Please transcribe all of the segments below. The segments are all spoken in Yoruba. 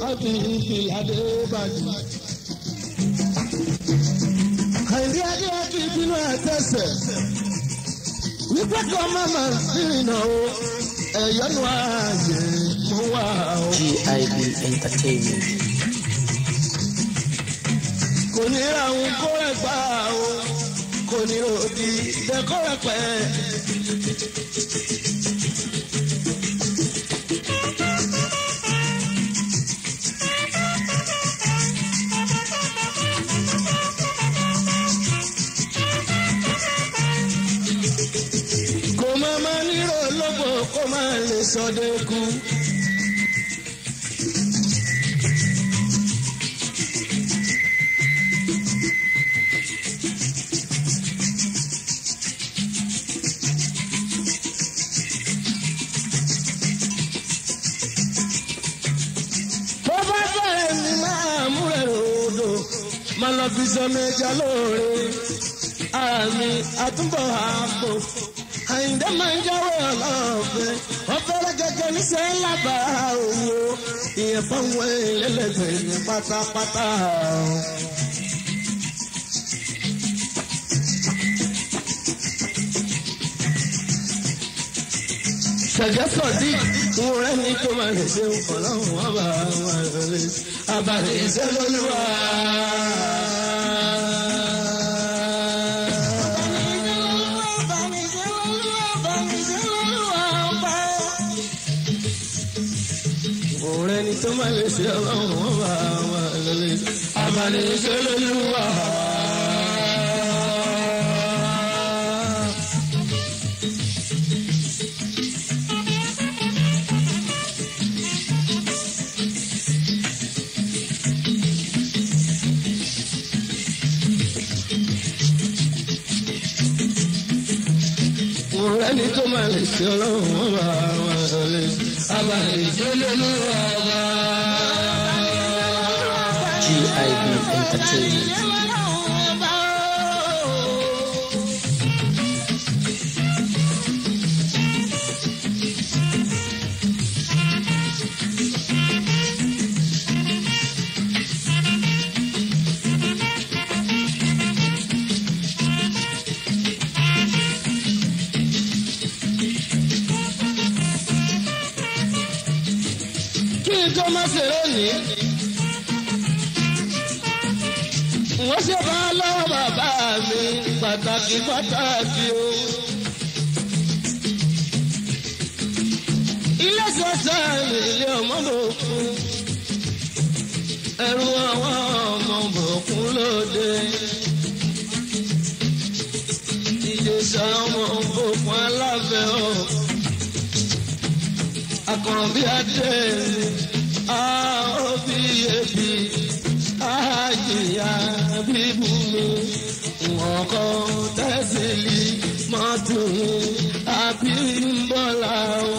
bí ìlàdé bàjẹ́. àìrí adé àti ìbínú àtẹ̀sẹ̀ wípé kọ́ máma rìnà o ẹ̀yọ́nù ààyè mo wà o. GIB Entertainment. kò ní ra òun kó rẹ̀ gbà o kò ní ròdì dẹ́kọ́ rẹ̀ pẹ́. kò má má nírò lóko kó má lè sọdẹ kú. tó bá bẹ̀rẹ̀ ní máa múrẹ̀ ròdò máa lọ fi sọ méjà lóore ara mi àtúbọ̀ àpò àyìndé máa ń jáwé ọlọ́ọ̀fẹ́ wọ́n fẹ́rẹ́ gẹ́gẹ́ níṣẹ́ lábàá òwò ìyẹn fáwọn ẹlẹ́gbẹ̀ẹ́ ní pátápátá. Ṣẹ̀gẹ́ sọ̀dí ìwọ̀n rẹ̀ ní tó máa lè ṣe ọlọ́run wọn bá wọn lè abalẹ̀ iṣẹ́ lóluwà. Ìwọ̀n rẹ̀ ní tó máa lè ṣe ọlọ́run wọn bá wọn lè abalẹ̀ iṣẹ́ lóluwà. Ìwọ̀n rẹ̀ ní tó máa lè ṣe ọlọ́run wọn bá wọn lè abalẹ̀ iṣẹ́ lóluwà. GIB Entertainment. kí n tó má ṣe lónìí. wọ́n ṣe bá lọ́wọ́ bàbá mi pàtàkì pàtàkì o. ilé sọ́sẹ́ mi ilé ọmọ bòkun. ẹrù àwọn ọmọ bòkun lóde. ìjẹsà ọmọ bòkun aláfẹ́ ọ̀ akọ̀rọ̀bí adé àóbí ebi àjìyà bíbú mi wọn kọ tẹ́sílì mọ́tò àbí ńbọ́là o.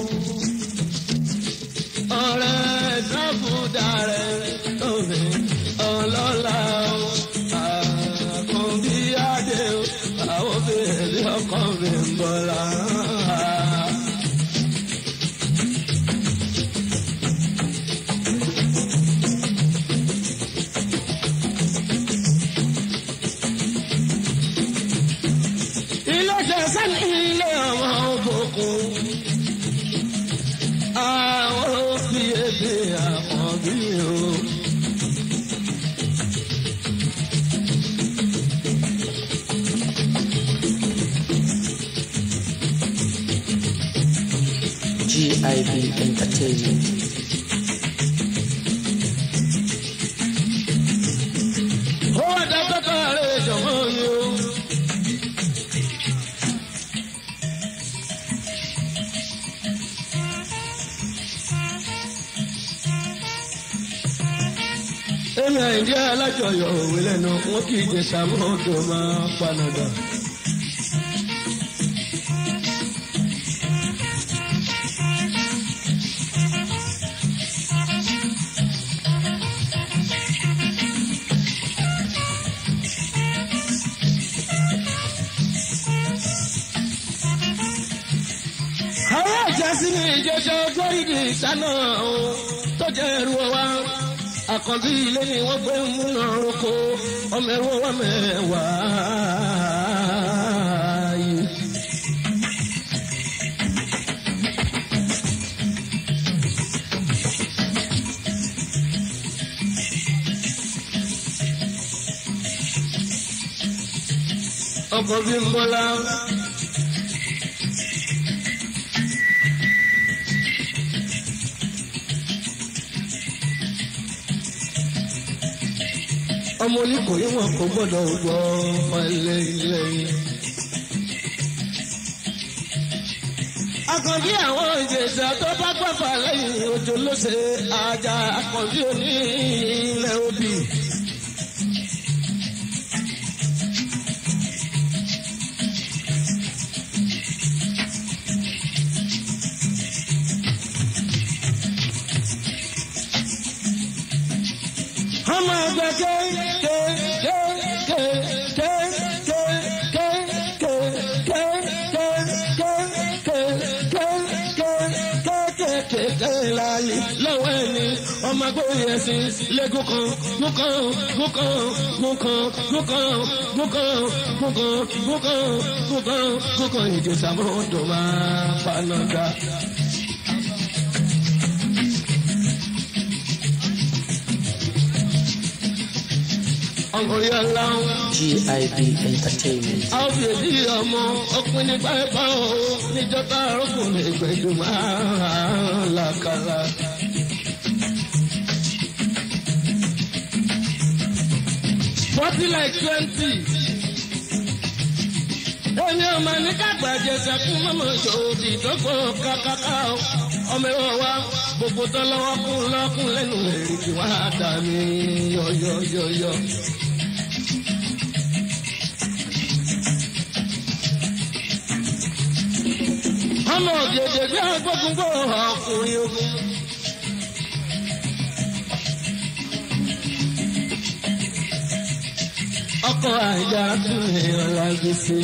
ọ̀rẹ́ dábùdà rẹ̀ lóore ọlọ́lá o. àkànbí adé o àwọn bèrè ọkọ̀ mi ń bọ́lá. ilé ṣẹ̀ṣẹ̀ ní ilé àwọn òbòkun. àwọn òbí èdè àwọn bí o. GIB Entertainment. ó wá dá pẹ́pẹ́ rẹ̀ jọ̀wọ́ mi o. èmi àìdí alájọyọ̀ òwe lẹ́nu wọn kì í jẹ sàmúdò máa panadà. àwọn àjẹsí ni ìjẹsẹ ọjọ́ ìdí ìsáná o tó jẹ́ ẹrù wa. àkànbí ilé ni wọ́n gbé ń múná roko ọmọ ẹ̀rọ wà mẹ́wàá yìí. ọkọ̀ bí ń bọ́lá. ọmọ oníkòyí wọn kò gbọ́dọ̀ gbọ́ ọlẹ ilé yìí. akànbí àwọn ìjẹsà tó bá gbàgbà lẹ́yìn òjò ló ṣe ajá akànbí òní ilẹ̀ òbí. ọmọ ẹgbẹ́ ké ké ké ké ké ké ké ké ké ké ké ké ké ké ké ké ké láàyè lọ́wọ́ ẹni ọmọ agbóyè ẹ̀sìn lẹ́gùn kan gúkan gúkan gúkan gúkan gúkan gúkan gúkan gúkan gúkan ìjẹsàmọ́tò máa paná dá. ọkùnrin aláwọ̀. GIB Entertainment. a ó fi èdè ọmọ ọpin nípa ẹ̀fọ́ o níjọba ọkùnrin ìgbẹ́jọ máa làkàrà. forty like twenty. èmi ò máa ní kágbà jẹsà fún mọ́mọ́ ìṣòwò ìdókòó kákáká o. ọmọ ẹ̀rọ wa gbogbo tó lọ́wọ́ kún lọ́kùn lẹ́nu èrè kí wọ́n á dà mí yọ̀yọ̀yọ̀yọ̀. ọmọ ògèdè bí agbógungbò ọkùnrin ogun. ọkọ àjà tún ìrànlá gbèsè.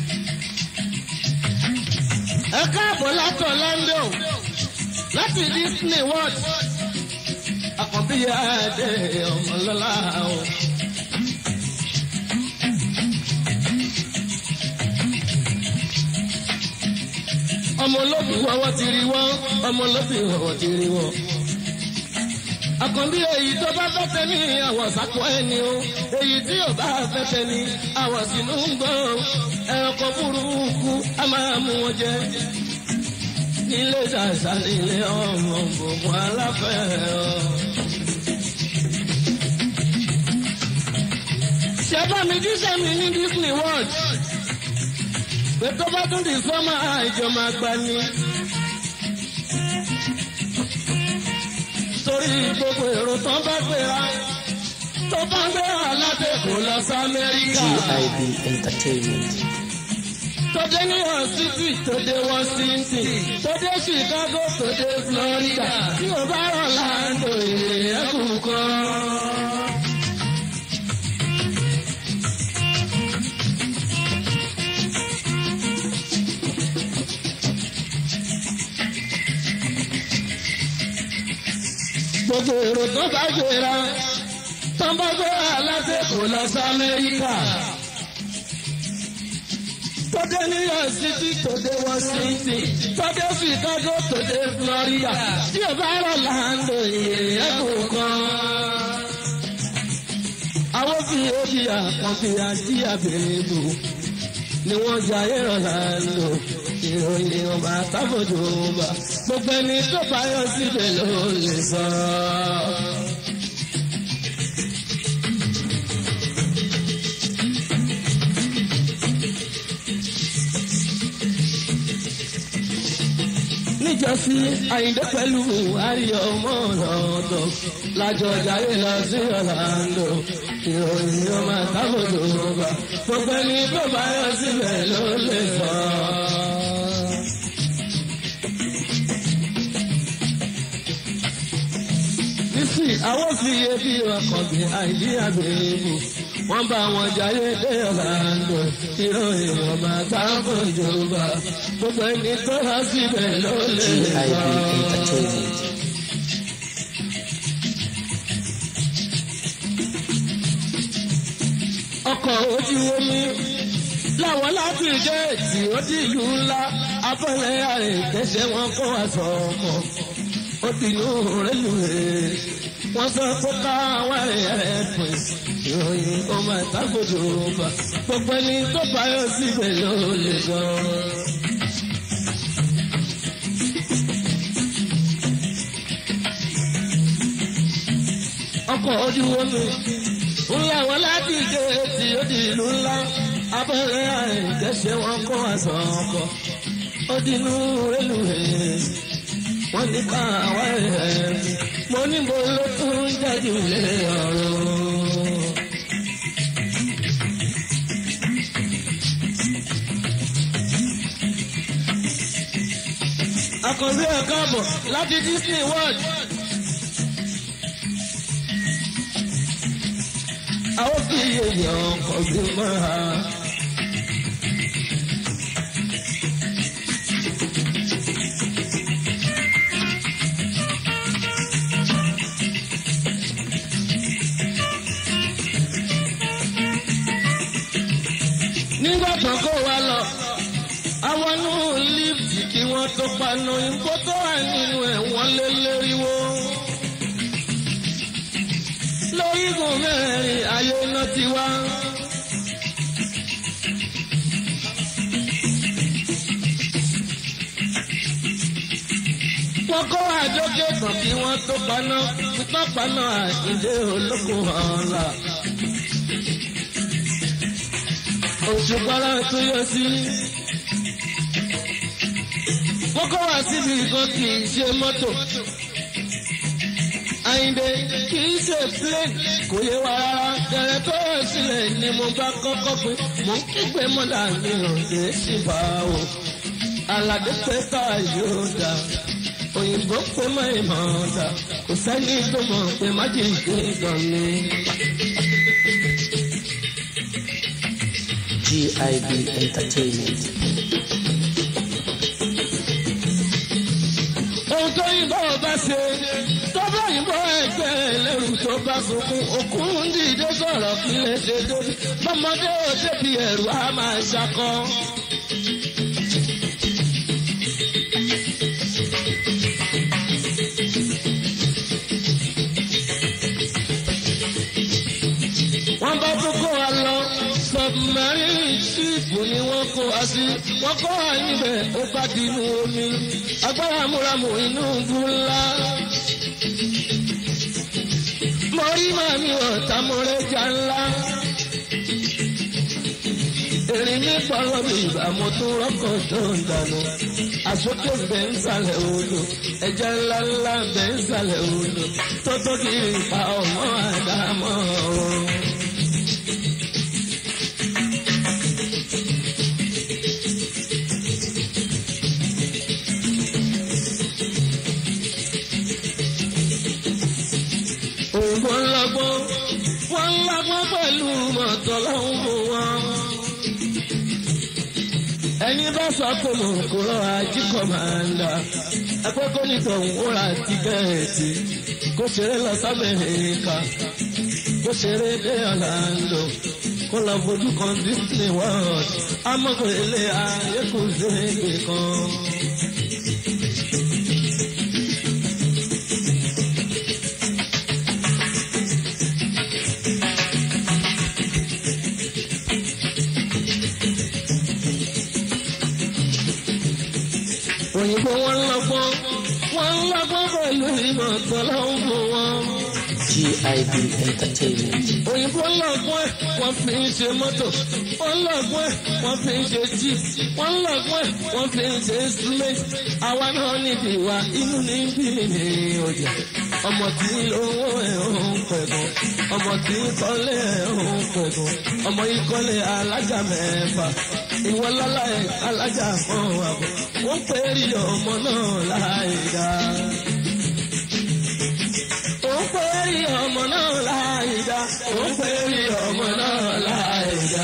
ẹ káàbọ̀ látọ̀ London láti Disney World. àkànbí adé ọmọlọ́lá o. ọmọ olóbì wọ́wọ́ ti rí wọ́n ọmọ olóbì wọ́wọ́ ti rí wọ́n. àkànbí èyí tó bá fẹ́fẹ́ ní àwọ̀ sápọ̀ ẹni o èyí tí ò bá fẹ́fẹ́ ní àwọ̀ sínú ń gbọ́ ẹranko burúkú a máa mú wọn jẹ. nílé ṣàṣà nílé ọmọ gbogbo aláfẹ́ ọ. ṣé bá mi jíṣẹ́ mi ní Disney World pé tó bá tún di sọ́mà àìjọ máa gbà ní. torí gbogbo èrò tán bá gbéra tó bá gbéra látẹ̀kọ́ lọ sí Amẹ́ríkà. GIB Entertainment. tó dé New York City tó dé Washington tó dé Chicago tó dé Florida tí o bá rọ̀ láńdò ìrẹ̀kù kan. gbogbo èrò tó bá gbéra tó bá gbéra látẹ̀kọ́ lọ sí Amẹ́ríkà. tó dé New York City tó dé Washington tó dé Chicago tó dé Florida tí o bá rọ̀ láńdò ìyẹn kan. àwọn fi ebi àkànfi àti àbẹ̀rẹ̀ bò ni wọ́n jayé rọ̀ láńdò ìròyìn ọba tábòjò ọba gbogbo ẹni tó bá yọ síbẹ̀ ló lè sọ. níjọ́sí àyíndé pẹ̀lú àríyọ̀ ọmọ ọ̀dọ̀ lájọ jayé lọ sí ọ̀làǹdó ìròyìn ọba tábòjò ọba gbogbo ẹni tó bá yọ síbẹ̀ ló lè sọ. Bísí àwọn fi ebi ọkàn bí àìdí àgbèrèbù. Wọ́n bá wọn jayé dé ọ̀làǹdó. Ìròyìn ọba táwọn ìjọba. Gbogbo ẹni tó há síbẹ̀ ló lè GIB sọ. Entertainment. ọkọ̀ ojú omi láwọn láti géètì ó di ìlú ńlá afẹ́lẹ́ àìkẹ́sẹ̀ wọn kó wá sọ ọmọ ó di inú rélùwé wọ́n sọ pé káwọn ẹ̀rẹ́ pin ìròyìn ọmọ ìtàgbòjò bá gbogbo ẹni tó báyọ̀ síbẹ̀ ló lè gan. ọkọ̀ ojú omi ńlá wọn láti géètì ó di ìlú ńlá abẹ́rẹ́ àìkẹ́sẹ̀ wọn kó aṣọ ọkọ̀ ó di inú rélùwé wọ́n ní ká àwa ẹ̀ mo ní mo ló tún jáde lé ọ̀rọ̀. akọ̀wé ẹ̀ káàbọ̀ láti Disney World. àwọn fi èèyàn kọ̀gbìn mọ́ra. nígbà tó kó wa lọ àwọn inú lífì kí wọ́n tó panu ìbò tó wà nínú ẹ̀ wọ́n lé léríwó. lórígun mẹ́rin ayé náà ti wá. wọ́n kó àjọké tán kí wọ́n tó paná tó paná àìlé olókùn ọ̀la. òṣùpárá tó yọ sí. wọ́n kọ́ wá síbi kan kì í ṣe mọ́tò. Àyìndé kì í ṣe plane kò yé wa rárá. Dẹ̀rẹ̀ tó yọ sílẹ̀ ni mo bá kọ́kọ́ pé mò ń kígbe mọ́dà mi ò lè ṣì bá o. Àlàdé pé ká yóò dà. Òyìnbó pé má ìmọ̀ ọ̀dà. Kò sẹ́ni tó mọ̀ pé má jẹ́ ìgbé gan ni. GIB Entertainment. ohun tó yìnbọn bá ṣe tó bá yìnbọn ẹgbẹ́ ẹlẹ́rù tó bá sunkún òkun ń dìde sọ̀rọ̀ kí lè ṣe débi bọ́mọdé ò débi ẹ̀rù á máa ṣakọ. wọ́n bá tún kó wa lọ submarine ship ni wọ́n kó wa sí wọ́n kó wa níbẹ̀ ó bá di inú omi agbára múramù inú búlá. mo rí màmí ọ̀tá mo rẹ̀ jà ńlá. Èrè mi pọ̀rọ̀ mi ìgbà mo tún rọ́kọ̀ tó ń dànù. Àsókè bẹ́ ń sàlẹ̀ odò, ẹja ńlá ńlá bẹ́ ń sàlẹ̀ odò. Tó tó kí n pa ọmọ àdámọ́ o. Òǹgbò ńlọgbọ́n, wọ́n ńlọgbọ́n pẹ̀lú mọ̀tọ́ lọ́hùn fún wọn. Ẹni bá sọ pé mo kò rọ ají kọ̀mándà, ẹgbẹ́ kó ní tọ̀hún ó ra tíkẹ́ẹ̀tì, kó ṣeré lọ sábẹ́ẹ̀ká, kó ṣeré dé Orlando, kó lọ fojú kan Disney World, amọ̀kò ilé ayé kò sí èdè kan. òyìnbó wọn lọ́gbọ́n wọn lọ́gbọ́n pẹ̀lú ìmọ̀ tọ́lọ́hún fún wọn. GIB Entertainment. òyìnbó lọ́gbọ́n ẹ̀ wọ́n fi ń ṣe mọ́tò wọ́n lọ́gbọ́n ẹ̀ wọ́n fi ń ṣe jeep wọ́n lọ́gbọ́n ẹ̀ wọ́n fi ń ṣe instrument àwa náà níbi wa inú ní bí ní ọjà ọmọ tí owó ẹ̀ ń pẹ̀gàn ọmọ tí kọ́lé ẹ̀ ń pẹ̀gàn ọmọ yìí kọ́lé alájà mẹ́fà ìwọ lọ́la ẹ̀ alájà kan àbọ̀ wọ́n pè é rí ọmọ náà láì dá. Ó pè é rí ọmọ náà láì dá. Ó pè é rí ọmọ náà láì dá.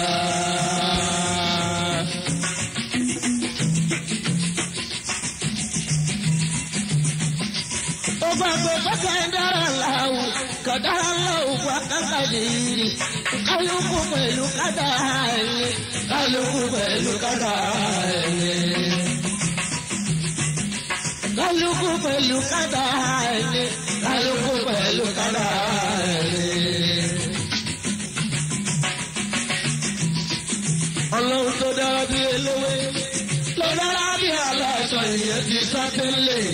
Ó bá gbé bàtà ń dára láwù ká kọ̀dára lọ́wọ́ wá kákàdìrì kálukú pẹ̀lú kádà ẹni kálukú pẹ̀lú kádà ẹni. kálukú pẹ̀lú kádà ẹni kálukú pẹ̀lú kádà ẹni. ọlọ́run tó dára bí eléwé ló dára bí aláṣọ ìyẹn ti sá tẹ́lẹ̀.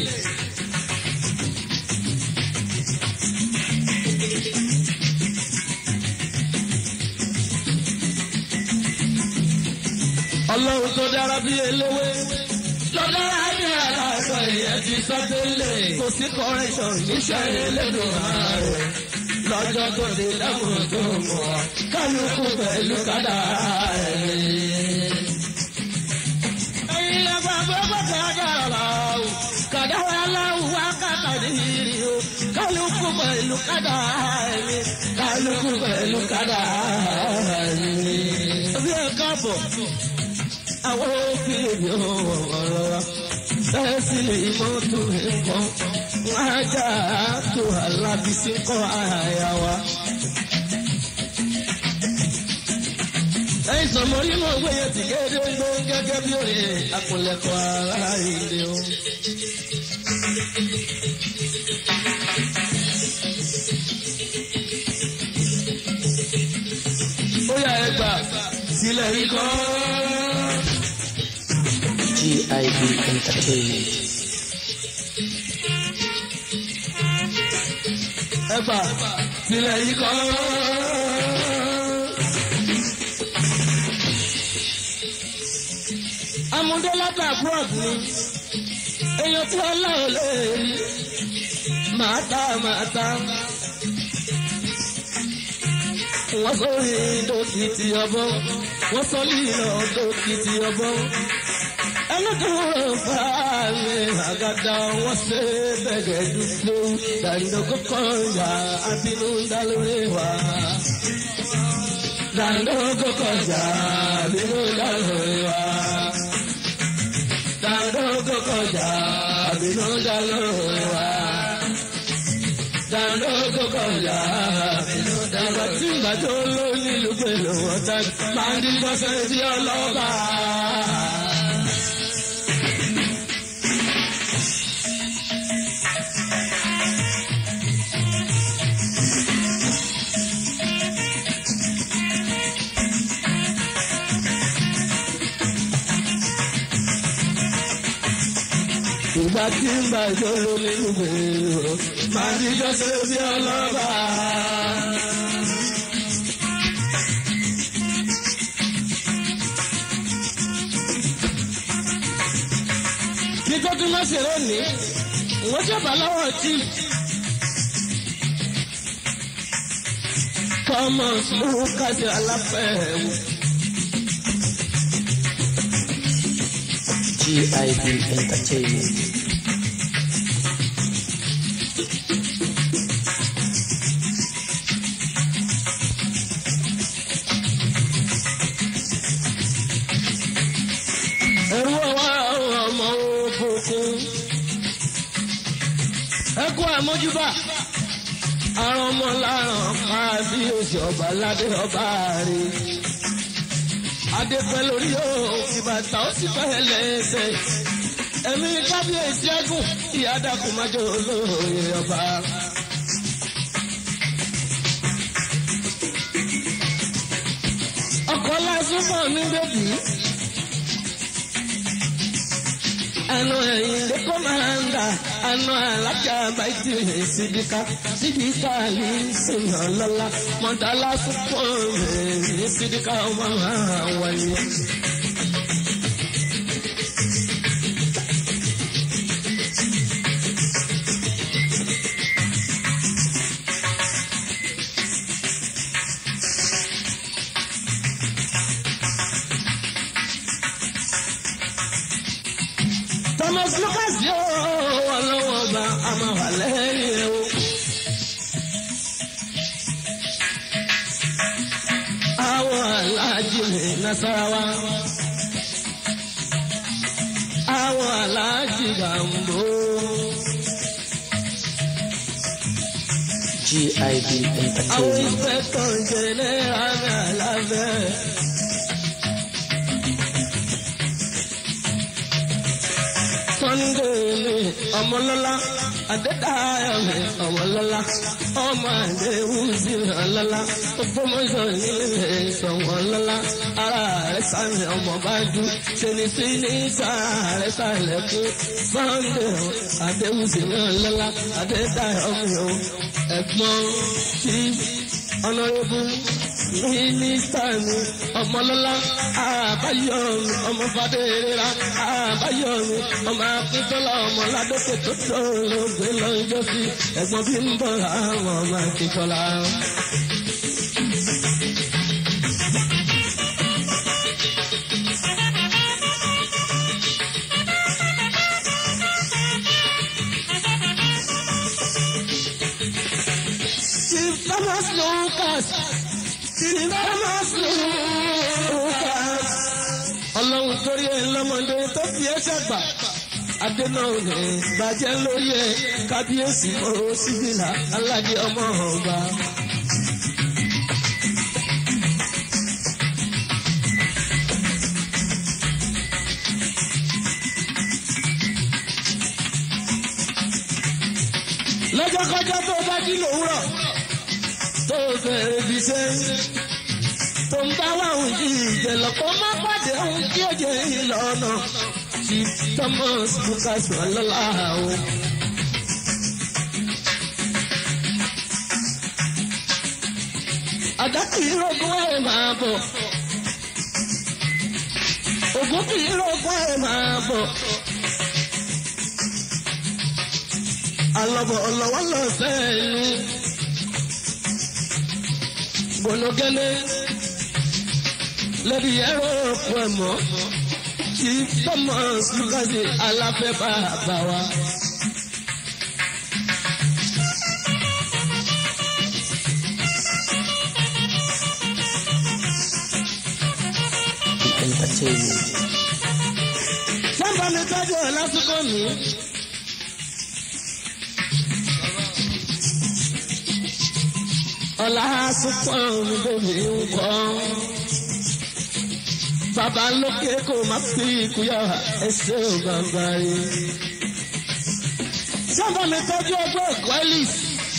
ọlọ́run tó dára bí eléwé ló dára bí aláṣọ ìyẹn ti sá tẹ́lẹ̀. kò sí correction níṣẹ́ elédùn ààrẹ lọ́jọ́ tó dé dáhùn tó mọ̀ kálukú pẹ̀lú kádà ẹ̀. ẹ̀yin lọ́gbà gbogbo kádàrá o kádàrá aláwọ̀ wá kàkàdìrì o kálukú pẹ̀lú kádà ẹ̀ kálukú pẹ̀lú kádà ẹ̀. bí ẹ káàbọ̀ àwọn òfin èmi ò wọ̀rọ̀ wa bẹ́ẹ̀ sì lè mọ́ tó nǹkan wọ́n á jà á tó alábísí kọ́ àyà wa. ẹ̀yin sọ̀mọ́ nínú òwe yẹn ti kéde gbó gẹ́gẹ́ bí òye àpòlẹ̀kọ̀ ara ìdè o. ó yà ẹ gbà sílẹ̀ yìí kọ́. GIB Entertainment. ẹ gbà sílẹ̀ yìí kọ́. amúdélátà abroad ni èèyàn tí wọn láwọn lè rí màá ta màá ta wọ́n sọ rí dókítì ọbọ̀ wọ́n sọ lílọ dókítì ọbọ̀ ẹlẹ́dùn fàámi àgàdà wọ́n ṣe bẹ̀gẹ̀ dúdú dàndókò kọjá àbínú dálórí wa. dàndókò kọjá àbínú dálórí wa. dàndókò kọjá àbínú dálórí wa. dàndókò kọjá àbínú dálórí wa. tí ìgbàjọ́ ló nílùú pẹ̀lú ọ̀tá máa ń dín bọ́sẹ̀ sí ọlọ́ba. ìgbà tí ń bá ìjọ́rò nínú gbèrò máa ní jọ́sẹ̀ bí ọlọ́ba. kí tó tún máa ṣèrò ní wọ́n ṣẹ̀bà lọ́wọ́ tí. Thomas Lucas aláfẹ́wò. GIB Entertainment. ẹ̀rú ọwọ́ àwọn ọmọ òkùnkùn. ẹ kú àmójúbà àrùn ọmọ láràn máa bí oṣù ọba ládé ọba rè. adépẹ́ lórí yóò ìbàtà ó sì fẹ́ lẹ́sẹ̀. ẹ̀mí kábíyèsí ẹ̀gùn ìyá dàkún májò olóòye ọba. ọkọ̀ lásán fún mi bèbí. Ano ẹyin de komanda, ano alaja baiti sidika, sidika li sinna lala, mọdala sùpọ̀ mi sidika ọmọ wáyé. Thomas Lucas yóò ọlọ́wọ́ ọba àmọ́ wà lẹ́yìn o. Àwọn aláàjì ní Nasarawa. Àwọn aláàjì Gambo. GIB àwọn Entertainment. ìfẹ́tọ̀ jẹnẹra mi àlàfẹ́. Sunday mi ọmọlọ́lá Adédáyọ̀ mi ọmọlọ́lá ọmọ Adéwùsì mi ọlọ́lá Ògbómọ̀ṣọ́ nílé ìṣọ̀wọ́lọ́lá ara rẹ̀ sáré ọmọ bá dùn ṣe ni sí ní sáré sáré kú Sunday Adéwùsì mi ọlọ́lá Adédáyọ̀ mi ò ẹ̀gbọ́n tí ọ̀nàrẹ́bù mínísítà mi ọmọlọ́lá àbáyọ̀mí ọmọ fàdérera àbáyọ̀mí ọmọ akíntọ́lá ọmọ ládókè tó tó lóògbé lọ́jọ́ sí ẹ̀gbọ́n bí ń bọ̀ àwọn ọmọ akíntọ́lá. Chief Thomas Lucas Chief Thomas Lucas ọlọ́run torí ẹ̀ lọ́mọdé tó fi ẹ́ ṣàgbà adéná òní bàjẹ́ lórí ẹ̀ kábíyèsí mọ́rọ́ síbìlà aládé ọmọ ọba. lọ́jọ́kọ́jọ́ tó bá jí lòwúrọ̀ tó bẹ̀rẹ̀ ibi iṣẹ́ tó ń bá wà ń jí ìjẹ̀lọ̀ kó má pàdé ohun tí ó jẹ́ ìlọ́nà tí Thomas Lucas wà lọ́la o. àdá kì í rògùn ẹ̀ máa bọ̀ ògùn kì í rògùn ẹ̀ máa bọ̀. alọ́bọ̀ ọlọ́wọ́ lọ sẹ́yìn gbọ̀nọ́gẹ́lẹ́ lẹ́bi ẹ̀rọ ọ̀pọ̀ ẹ̀mọ́ tí Thomas Lucas aláfẹ́ bàbá wa. Entertainment. sábà mi tọ́jú ẹ̀ lásìkò mi. ọ̀la sùpọ̀ mi bèbí ń kọ́. Bàbá lókè kò má fi ìkúyà ẹsẹ̀ ò gbàgbà rí. Sábà mi tọ́jú ọgbọ́n ẹ̀kọ́ Ellis.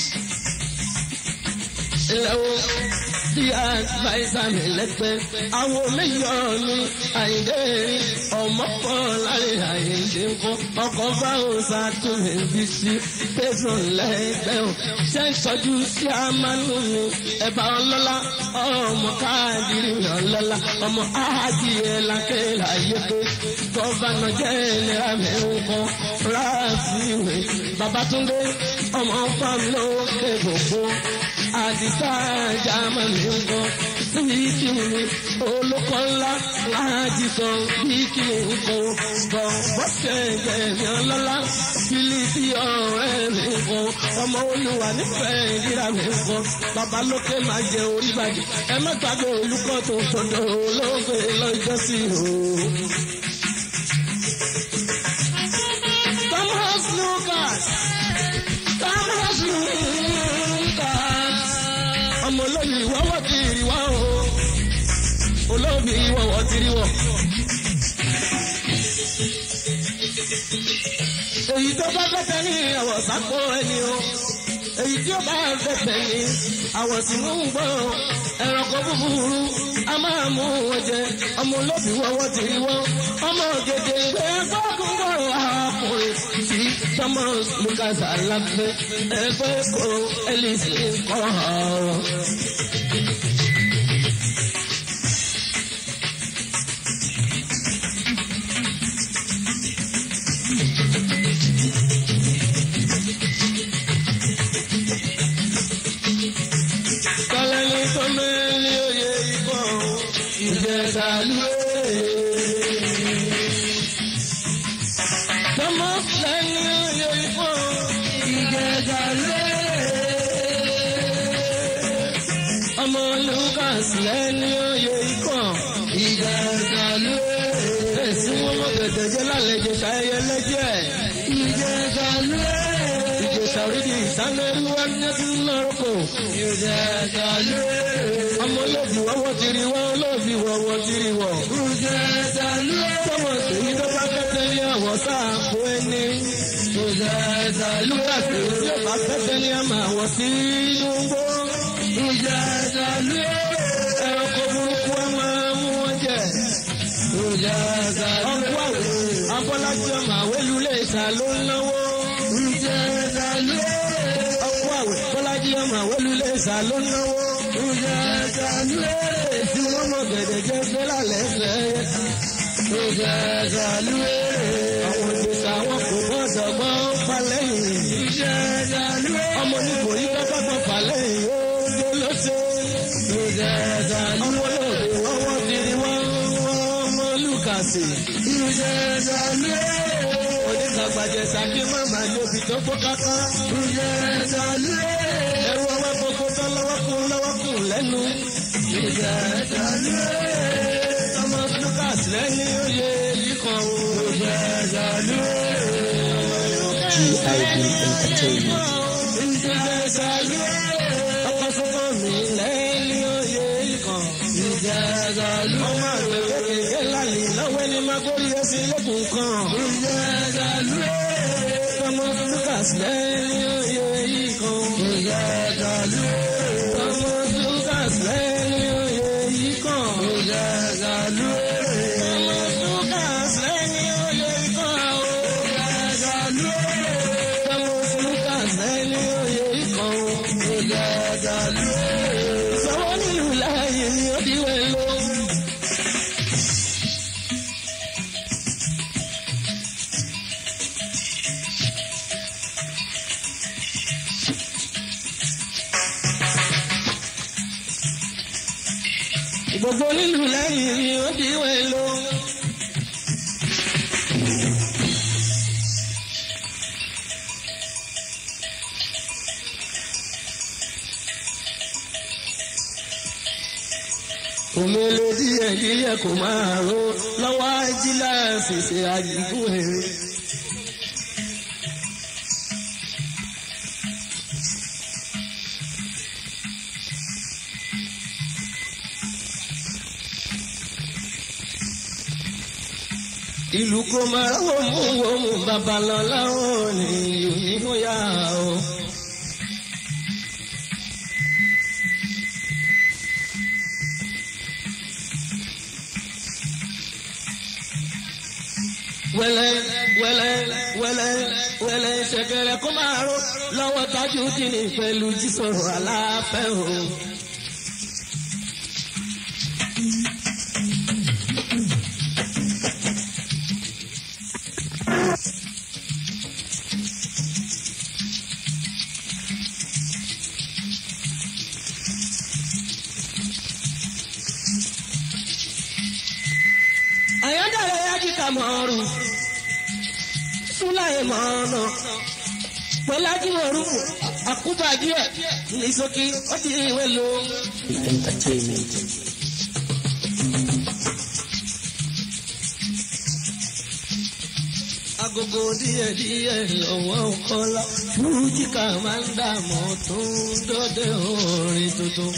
Ilẹ̀ wo bí àgbáyé mi lẹ́gbẹ́. Àwọn méjọ́ mi àyíndé rí ọmọ pọ̀ láàrin àyíndé ńkọ́. Ọkọ̀ bá òòsà tó lè bí sí tẹ̀sán lẹ́gbẹ́ o. Ṣé ń tọ́jú sí àmánú mi? Ẹ̀bà ọlọ́lá ọmọ káàdìrí mi ọlọ́lá. Ọmọ ájì ẹ̀ lákẹ́ láyé pé. Gọ́fànà jẹ́ ìlera mi ńkọ́. Ráàfin Babátúndé ọmọ fámiló kébòkó àdìsá jámánì ńkọ síbíkì mi olùkọ́ ńlá láàjì kan bíkì ńkọ bọ̀ bọ́sẹ̀ gbẹ̀mí ọlọ́lá fílípì ọ̀rẹ́ mi ńkọ ọmọ olùwà nífẹ̀ẹ́ ìdíra mi ńkọ bàbá lókè máa jẹ orí bàjẹ́ ẹ má gbàgbé olùkọ́ tó tọ̀dọ̀ olóògbé lọ́jọ́ sí o. Thomas Lucas Thomas Lucas ọmọ olómi ìwọ́wọ́ ti rí wá o olómi ìwọ́wọ́ ti rí wọ̀. èyí tó bá fẹ́fẹ́ ní àwọ̀ sápò ẹni o èyí tí ó bá fẹ́fẹ́ ní àwọ̀ sínú ń gbọ́ ẹranko búburú a máa mú wọn jẹ ọmọ olómi ìwọ́wọ́ ti rí wọ́ ọmọ gèdè ìgbé gbọ́dún gbọ́rọ̀ àkùnrin tí Thomas Lucas alábẹ́ ẹgbẹ́ kó Ellis kọ́ ọ̀rọ̀. Kọ́lẹ́ni tó mẹ́rin oyè ikọ̀ ìjẹta lóye. Tọ́mọ lẹ́ni oyè ikọ̀ ìjẹta lóye. Ọmọ Lucas lẹ́ni oyè ikọ̀ ìjẹta lóye. Èsì wọn mọ̀ gẹ̀dẹ̀jẹ́ lálejò táyé lẹ́jẹ̀. Ìjẹta lóye. Ìjẹta tàwídì ìsánlẹ̀rú ẹ̀yẹ́sí lọ́rùkọ̀. ìjẹta lóore. ọmọ olóòbí wọ́wọ́ ti rí wọ́n olóòbí wọ́wọ́ ti rí wọ́n. ìjẹta lóore. tọmọ tèmi tó bá fẹ́fẹ́ ní àwọ̀ sáàpù ẹni. ìjẹta nígbà tí lóore. tí ó bá fẹ́fẹ́ ní àmà àwọ̀ sí inú gbó. ìjẹta lóore. ẹranko burúkú ẹ máa mú wọn jẹ. ìjẹta ọkọ lóore. àwẹ̀ abọ́lájí ọmọ àwẹ̀lú lè sà ló ń náwó. ìjẹta lóore. ọkọ àwẹ̀ bọ́lájí ọmọ àwẹ̀lú lè sà ló ń náwó. ìjẹta lóore. tí wọ́n mọ̀ gẹ̀dẹ̀ jẹ́ gbẹ́lá lẹ́sẹ̀. ìjẹta lóore. àwọn ìgbésẹ̀ àwọn kò gbọ́dọ̀ gbọ́ falẹ́yìn. ìjẹta lóore. ọmọ onígbò yìí kọ́kọ́ gbọ́ falẹ́yìn ó dé lọ́sẹ̀. ìjẹta ọmọ lóore. olóògbé wọ́n wọ́n ti rí wọ́n wọ́n mọ́ lùkàsì. ìjẹta lóore. oníkàgbàjẹ́ sàkí màmá lóbi tó kó káká. ìjẹta lóore. ẹrù ọwọ́ gbogbo tán lọ́wọ́ kún lọ́wọ́ kún lẹ́nu. ìjẹta lóore. ọmọ lùkàsì lẹ́ni oyè yìí kan o. ìjẹta lóore. GIB Entertainment. ìjẹta lóore. ọkọ̀ sọ́kọ̀ mi lẹ́ni oyè yìí kan. ìjẹta lóore. ọmọ àgbẹ̀ kékeré lálẹ́ lọ́wọ́ ẹni máa kórè ẹsẹ̀ lẹ́kùn kan. ìjẹta lóore. ọmọ lùkàsì lẹ́ni oyè yìí kan. ìjẹta lóore. ọmọ lùkàsì lẹ́ni oyè yìí kan. ìjẹta lóore. ọmọ lùkàsì lẹ́ni oyè yìí kan. ìjẹta lóore. ọmọ lùkàsì lẹ́ni oyè yìí kan. ìjẹta lóore. Ìsanwó nílùú láàyè ni ó di wẹ̀ lọ. Gbogbo nílùú láàyè ni ó di wẹ̀ lọ. Òmìnira díẹ̀ díẹ̀ kò máa ro lọ́wọ́ ajílá fèsì àjíkún èrè. Ìlú kò máa wò mú wò mú babalọ́lá ò ní onímọ̀yà o. wẹlẹ wẹlẹ wẹlẹ wẹlẹ ṣẹ̀kẹ̀rẹ̀ kó máa ró lọ́wọ́ tájú dínì pẹ̀lú jísọ̀rọ̀ aláfẹ́ o. àyọ̀dàrẹ̀ yá kíkà mọ́ọ̀rù súláì mọ́ọ̀nà pẹ̀lájú orúkù àkúbàdíẹ̀ ní sókè ó ti ìwé lo Entertainment. agogo díẹ̀ díẹ̀ lọ́wọ́ kọ́lá fújì ká máa ń dààmú tó ń dọ́dẹ orin tuntun.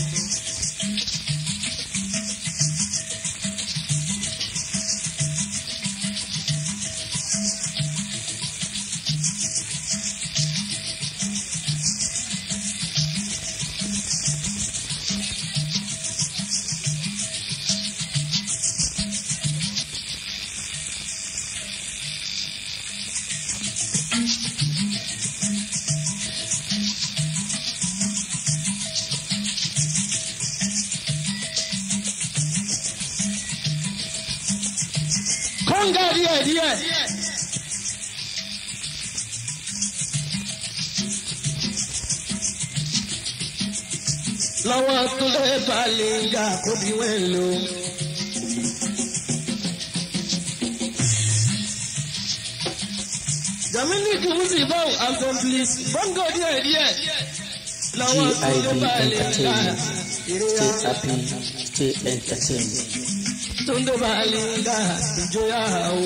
kọ́ńgà díẹ̀ díẹ̀. lọ́wọ́ tó lè balẹ̀ ń ga kó bí wẹ́n lò. Dominic Musibow Assemblies Bongo díẹ̀ díẹ̀. Lọ́wọ́ tó lè GIB balẹ̀ ń ga Entertainment. ìrora. Stay happy, stay entertained. Tunde balinga ìjọyà o.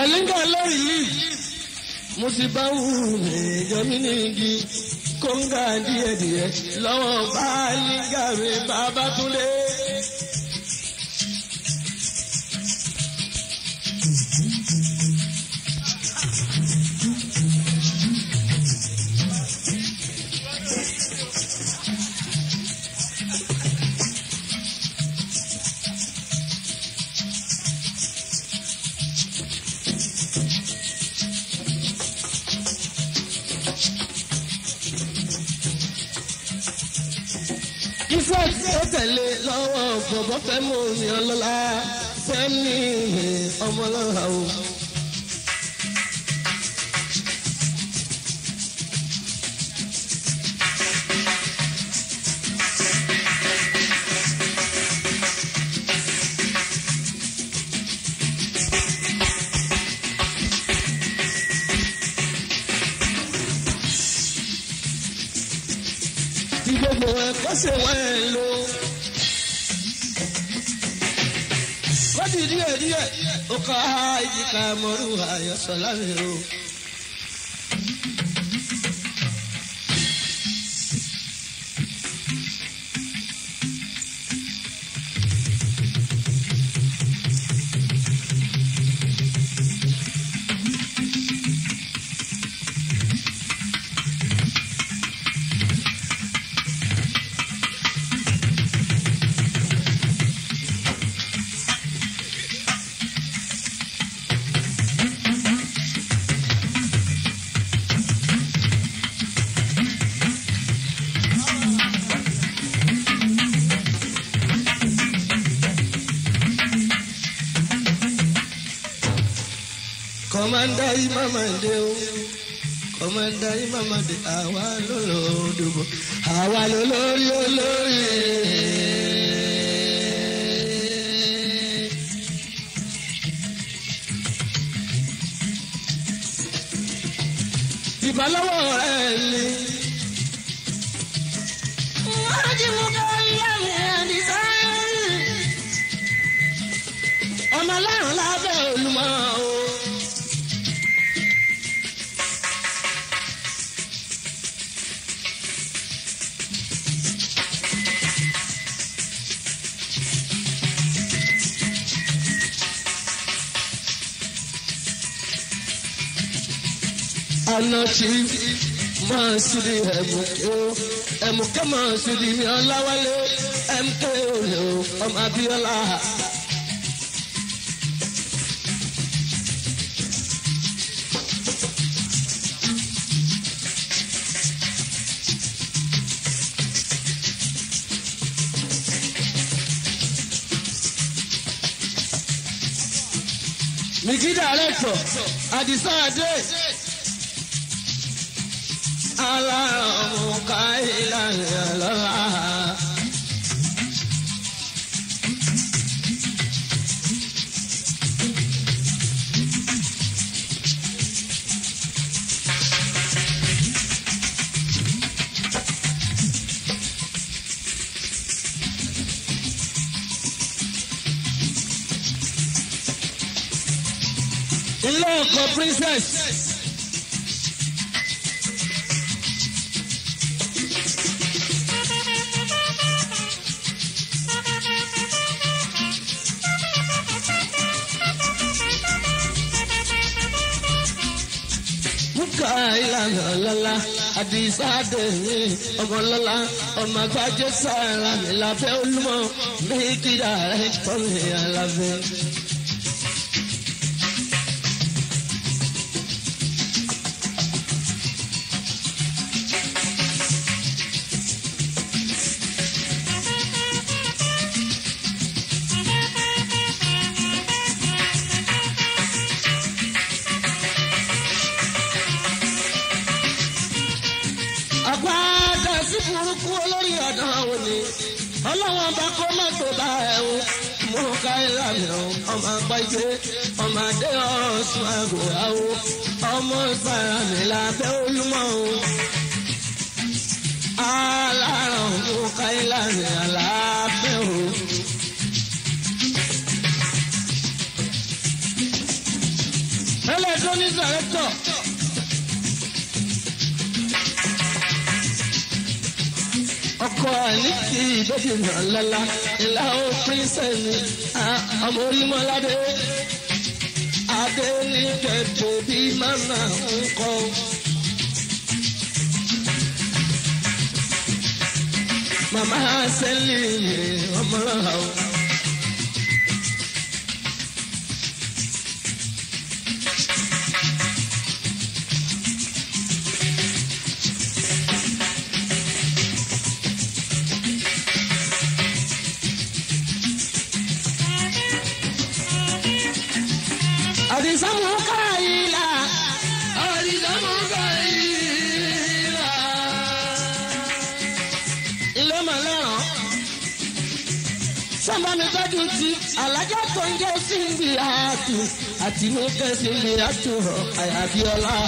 bàlíngà lórí yìí mo ti bá wù mí yọmí nígi kóńgà díẹ̀díẹ̀ lọ́wọ́ bàlíngà mi bàbá túnlé. Ifá tí ó tẹ̀lé lọ́wọ́ bọ̀bọ̀ fẹ́ mú mi ọlọ́lá fẹ́ mi ọmọlọ́lá o. Tí gbogbo ẹ̀kọ́ ṣe wọ́n ẹ̀ lò. Kọ́dì díẹ̀ díẹ̀ ó ká ìjìká mọ́rú àyọ̀sọ̀ láàrin o. Kọ̀mọ́ndà yìí máma dé o. Kọ̀mọ́ndà yìí máma dé àwa ló lọ dùbò. Àwa ló lórí olórí. Ìbálòwò rẹ̀ ni. Ọmọ ọlọ́run lábẹ́ olúmọ o. Anọ̀tí máa sùdí ẹ̀mùké o. Ẹ̀mùké máa sùdí ní Ọláwálé. MK olè o, ọmọ Abíọ́lá. Mìkí dàrẹ́tọ̀, Àdìsá Adé. Alárọ̀mù káyìlá lọ́la. Ilé ọkọ̀ princess. Muka ìlànà lọ́la, Àdìsá Adéyé, ọmọ lọ́la, ọmọ àgbájé sára mi lábẹ́ olúmọ, mi kìdá rẹ̀ tọ́ mi àlàbẹ́. àpáàdà sí burúkú olórí ọ̀dàn àwọn ni ọlọ́wọ́n bá kó mọ́tò bá ẹ̀ o mú ká ìlànà ọmọ àgbájé ọmọ adé ọ̀sùn àgùràwò ọmọ sàrànì lábẹ́ olúmọ o aláràn mú ká ìlànà lábẹ́ o. director. ọkọ àníkì ìbẹ́bí náà lọ́la ìlà ó pírísẹ̀sì ọmọ orímọ́ládé adé ní kẹ̀kẹ́ bí màmá ń kọ́. màmá sẹ́lì ọmọ rẹ̀ o. àdìsámù káyìlá àdìsámù káyìlá. ilé màlẹ́ràn sábà mi tọ́jú ti alájà tó ń jẹ́ síbi àtù àti mú kẹ́sì mi àtù àyàbíọ́lá.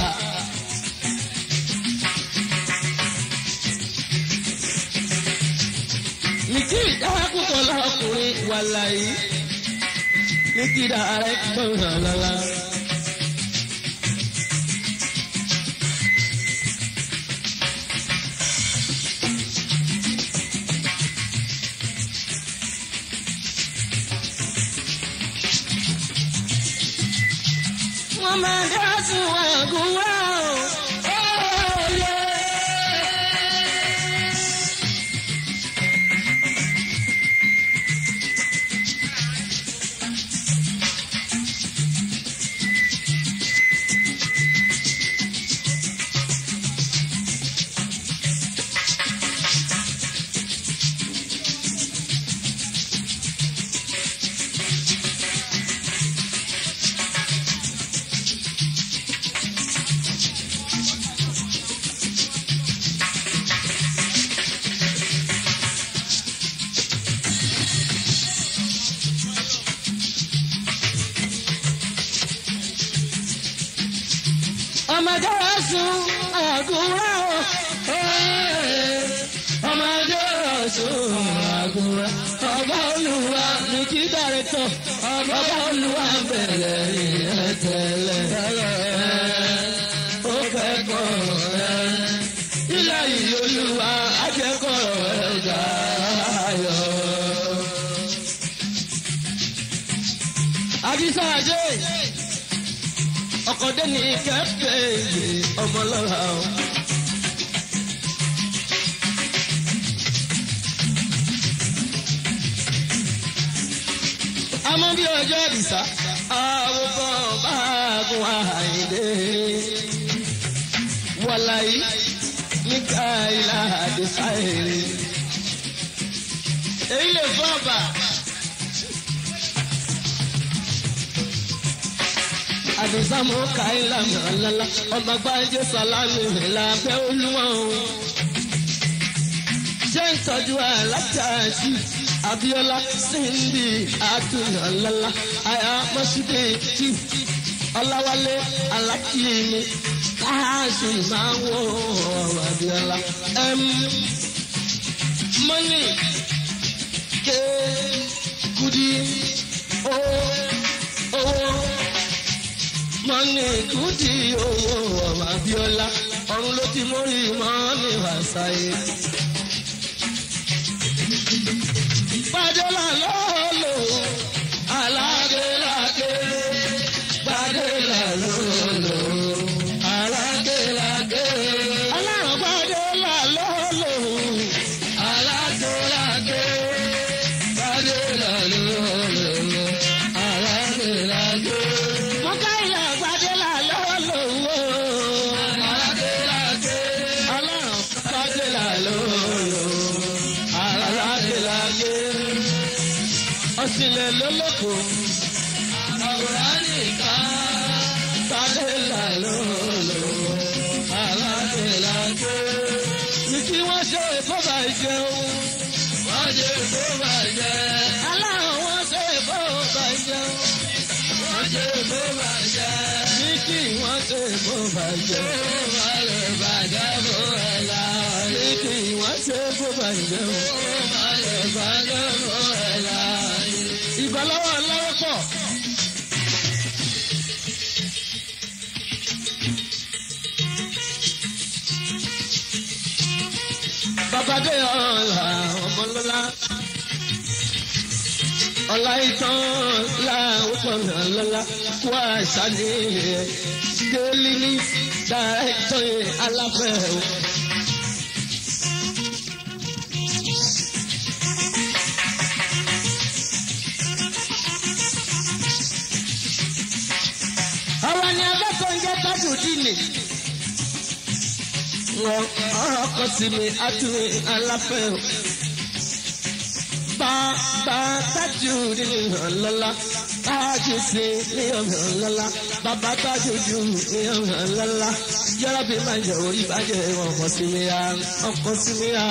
mi kì í dáhà púpọ̀ lọ́kùnrin wàlàyé ní kí dára gbọ́n lọ́la. wọ́n máa dá sùn ẹ̀gún wá o. ọmọdé wa sùn àgùrà o. ọmọdé wa sùn àgùrà. ọba olùwà ní kí dàrẹ́tọ̀. ọba olùwà bẹ̀rẹ̀ ìyẹn tẹ́lẹ̀. ó kẹ́kọ̀ọ́ rẹ̀. ilé yìí olùwà akẹ́kọ̀ọ́ rẹ̀ dayọ̀. àdìsá àjẹ́ ọkọ̀dé ní kẹ́kẹ́ ọmọlọ́ra o. àmọ́ bí ọjọ́ ìdìsá àwòkọ́ báàgùn àìdè wọ̀láyé níka ìlà àdìsá èrè. èyí lè fọ́ ọ̀bà. àdùnsámú káìlà nàlálà ọmọ gbájé sàlámì làbẹ́ olúwọ̀n o. ṣé ń tọ́jú alájàjì abiola síndì àdùnnàlálà àyà mọ́ṣúdé jì ọláwálé alákìíní káàṣì máa ń wọ ọ̀rọ̀ abiola. mọ́nì ké kudi ó owó mọ́nì kùdì owó ọ̀rọ̀ Abíọ́lá ọ̀run ló ti mórí mọ́nì wàsáyé. Bàdélà lọ́ọ̀lọ́ aládéládé bàdélà lọ́ọ̀lọ́ aládéládé. Alárùn bàdélà lọ́ọ̀lọ́ aládéládé bàdélà lọ́ọ̀lọ́ aládéládé. Mọ́káyà bàdélà lọ́ọ̀lọ́ aládéládé. Alárùn bàdélà lọ́ọ̀lọ́ aládéládé. Ọ̀sìnlẹ̀ lólókò. Àwòrán nìkan. Bàdélà lọ́ọ̀lọ́ aládéládé. Ní kí wọ́n ṣe ìfọ́bà ìjẹun. Wọ́n ṣe ìfọ́bà ìjẹun. Aláwọ̀ wọ́n ṣe ìfọ́bà ìjẹun. Wọ́n ṣe ìfọ́bà ìjẹun. Ní kí wọ́n ṣe ìfọ́bà ìjẹun. Wọ́n lè bàjẹ́ fún ẹ̀ láàyè. Ní kí wọ́n ṣe ìfọ́bà ìjẹun. Wọ́n lè bàjẹ́ fún ẹ̀ láàyè. Ìbálọ́wọ́ lọ́wọ́ pọ̀. adé ọ̀la ọmọlọ́lá ọ̀la ìtàn láwùjọ lọ́lá wá ṣàlẹ̀ délé ní dàrẹ́tọ̀ aláfẹ́ o. àwa ni akẹ́kọ̀ọ́ ń jẹ́ kájú dínì. Wọ́n ọ̀rọ̀ kọ sí mi àtúwé aláfẹ́ o. Bàbá tájú dínì hàn lọ́la. Tájú sí ní ọ̀hàn lọ́la. Bàbá tájú jù ní ọ̀hàn lọ́la. Yọ́rọ́ bí máa jẹ orí bàjẹ́ ọkọ̀ sí mi á. Ọkọ̀ sí mi á.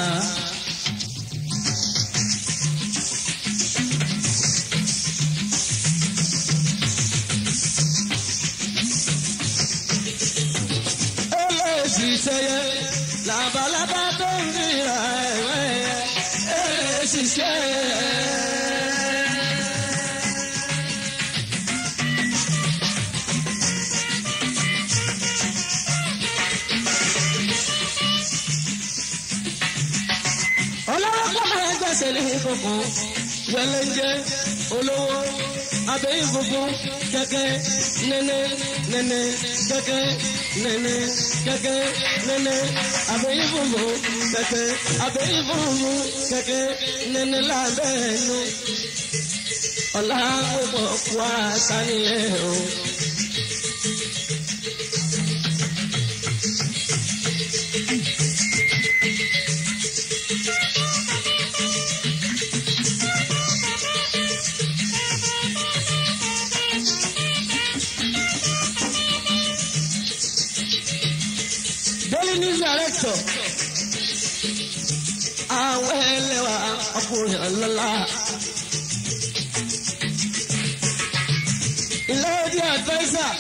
ṣiṣẹ́yẹ labalábá tó ń ríra ẹ̀wẹ́ ẹ̀ ṣiṣẹ́. ọlọ́wọ́ pàmò ẹgbẹ́sẹ̀ ní funfun wẹlẹ́njẹ́ olówó abẹ́yìn funfun kẹ́kẹ́ nẹ́nẹ́ nẹ́nẹ́ kẹ́kẹ́ nẹ́nẹ́ kẹ́kẹ́ nẹ́nẹ́ abẹ́yìn funfun kẹ́kẹ́ abẹ́yìn funfun kẹ́kẹ́ nẹ́nẹ́ lábẹ́ ẹnu ọ̀la púpọ̀ wá sánilẹ̀ o. Daily News Director. Àwọn ẹlẹ́wà ọkùnrin ọlọ́lá. Ìlọ́ọ̀dì advisor.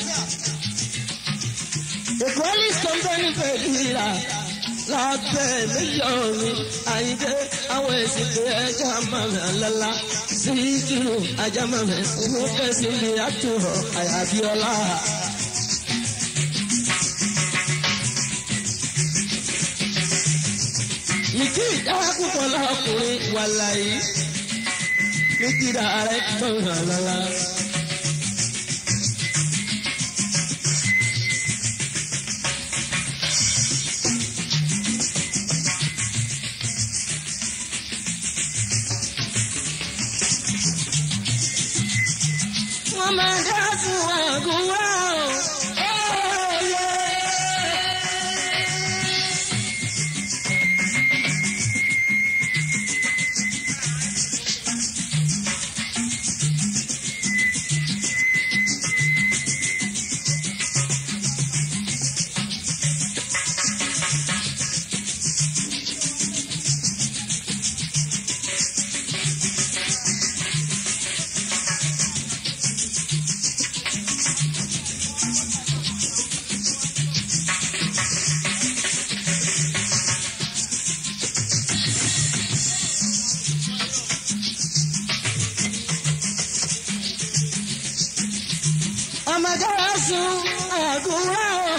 Ìkọ́lé company pẹ̀lú ìlà. Lábẹ́ mílíọ̀nù àyíké àwọn èsì pé ẹja mọ̀mọ́ lọ́la. Síkírù ajá mọ̀mọ́ inú kẹ́sì ní àtúrọ̀ àyàbíọ́lá. Ìkí ìdára púpọ̀ lọ́kùnrin wà láyé. Ní kíra rẹ̀ gbọ̀ngàn lọ́la. Wọ́n máa dá fún àgùnwá o. ọmọdé wa sùn àgùnwá o.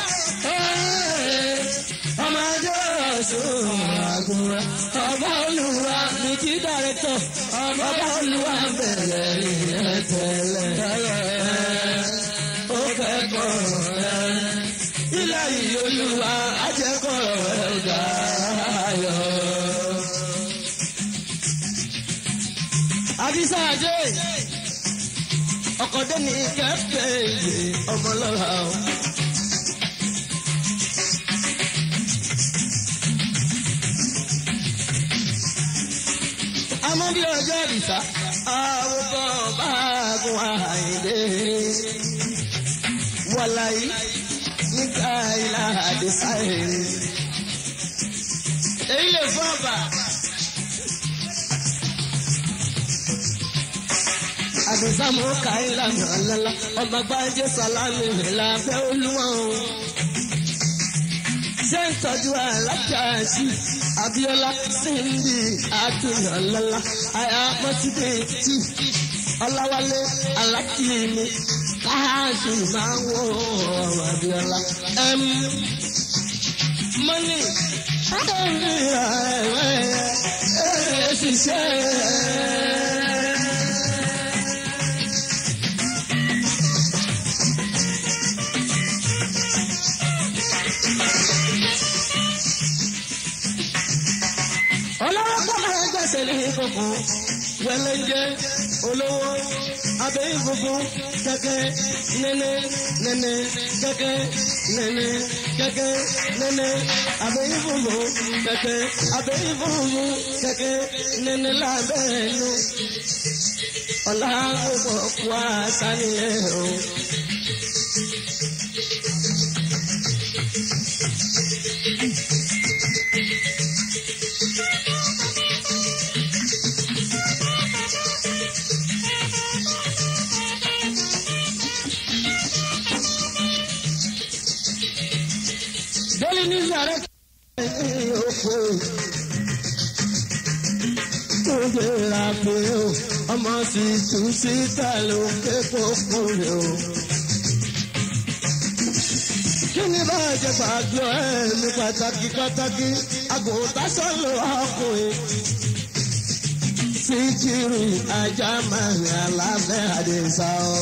ọmọdé wa sùn àgùnwá. ọba olùwà ní kí dàrẹ́tọ̀. ọba olùwà bẹ̀rẹ̀ ìyẹn tẹ́lẹ̀. ó kẹ́kọ̀ọ́ rẹ̀. ilé yìí olùwà ajẹ́kọ̀ọ́ rẹ̀ dayọ̀. àdìsá àjẹ́ ọkọ̀dé ní kẹ́fẹ́ ìwé ọmọlọ́ra o. àmọ́ bí ọjọ́ ìdìsá àwòkọ́ báàgùn àìdè wàláyé nígbà ìlà àdìsá èrè. èyí lè fún ọba. àdùnsámù ká ìlànà lọ́la ọmọ gbájé sàlámì lábẹ́ olúwọ̀n o. ṣé ń tọ́jú alájàásí Abíọ́lá síndì àdùnnà lọ́la àyà mọ́tìdé tì Ọláwálé alákìíní káàsì máa ń wọ ọ̀rọ̀ Abíọ́lá. mọ́nì ọlọ́wọ́ kọ́ máa gbẹ̀sẹ̀ ní funfun wẹlẹ́njẹ́ olówó abẹ́yìn funfun kẹ́kẹ́ nẹ́nẹ́ nẹ́nẹ́ kẹ́kẹ́ nẹ́nẹ́ kẹ́kẹ́ nẹ́nẹ́ abẹ́yìn funfun kẹ́kẹ́ abẹ́yìn funfun kẹ́kẹ́ nẹ́nẹ́ lábẹ́ẹ̀nu ọ̀la gbogbo wá sánilẹ̀ o. Délé ní sàrẹ́ kí oko tó gbéra pé o ọmọ sì tún síta ló ké kókó rẹ o. Kí ni bá jẹ pàjọ ẹ̀ ní pàtàkì pàtàkì àgùntàn sọ̀rọ̀ ọkùnrin. Síkírù ajá máa ń rìn alábẹ́ àdìsá o.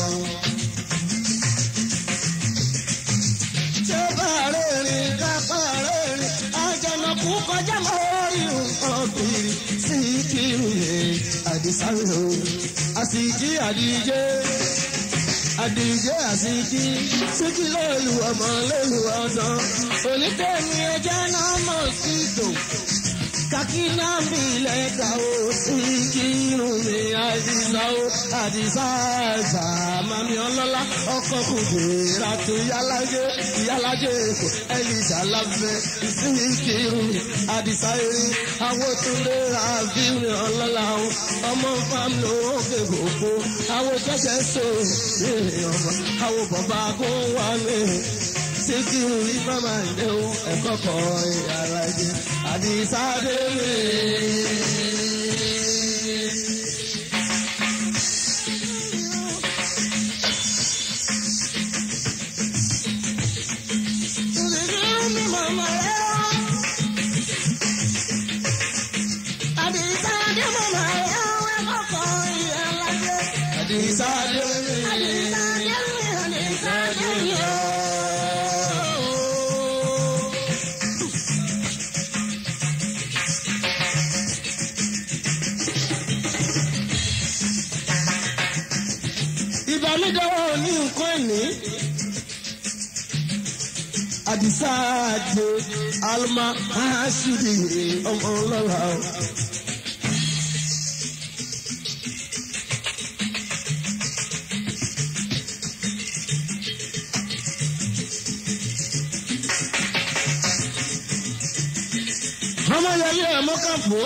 Ṣé bá rẹ̀ rìn kápá rẹ̀ rìn? Àjànàkú kọjá mọ́ orí nǹkan kiri. Síkírù yẹn àdìsá o. Àsìkí àdìjẹ́. Àdìjẹ́ àsìkí. Síkí lólu ọmọ lólu ọ̀sán. Onítẹ̀mí ẹja náà mọ̀ sí tò kakina mi lẹ́ka o Síkírù mi àdìsá o àdìsá àṣà mami ọlọ́lá ọkọ̀ kùdìrà tó yálàjẹ́ yálàjẹ́ èkó ẹ̀lìṣà lábẹ́ Síkírù mi àdìsá erin àwọn tó lé àbírin ọlọ́lá o ọmọ fámìlì òkè gbogbo àwọn tẹ́sẹ̀ so ìrìn ọmọ àwọn bàbá kó wà ní Síkírù rí mama ìdè o ẹ̀kọ́ kọ́ ìyàrá jẹ àdìsá dé mi. Síkírù mi mama rẹ̀ o. Àdìsá dé mama rẹ̀ o ẹ̀kọ́ kọ́ ìyàrá jẹ àdìsá dé mi. Àdìsá dé mi àdìsá dé mi o. ìbánidọ́wọ́ ní nǹkan ẹ̀ní. Àdìsá àjẹ Alma Aṣídì ọmọ ọlọ́ra o. Ọmọ yẹlé ẹ̀mọ́ kàfó.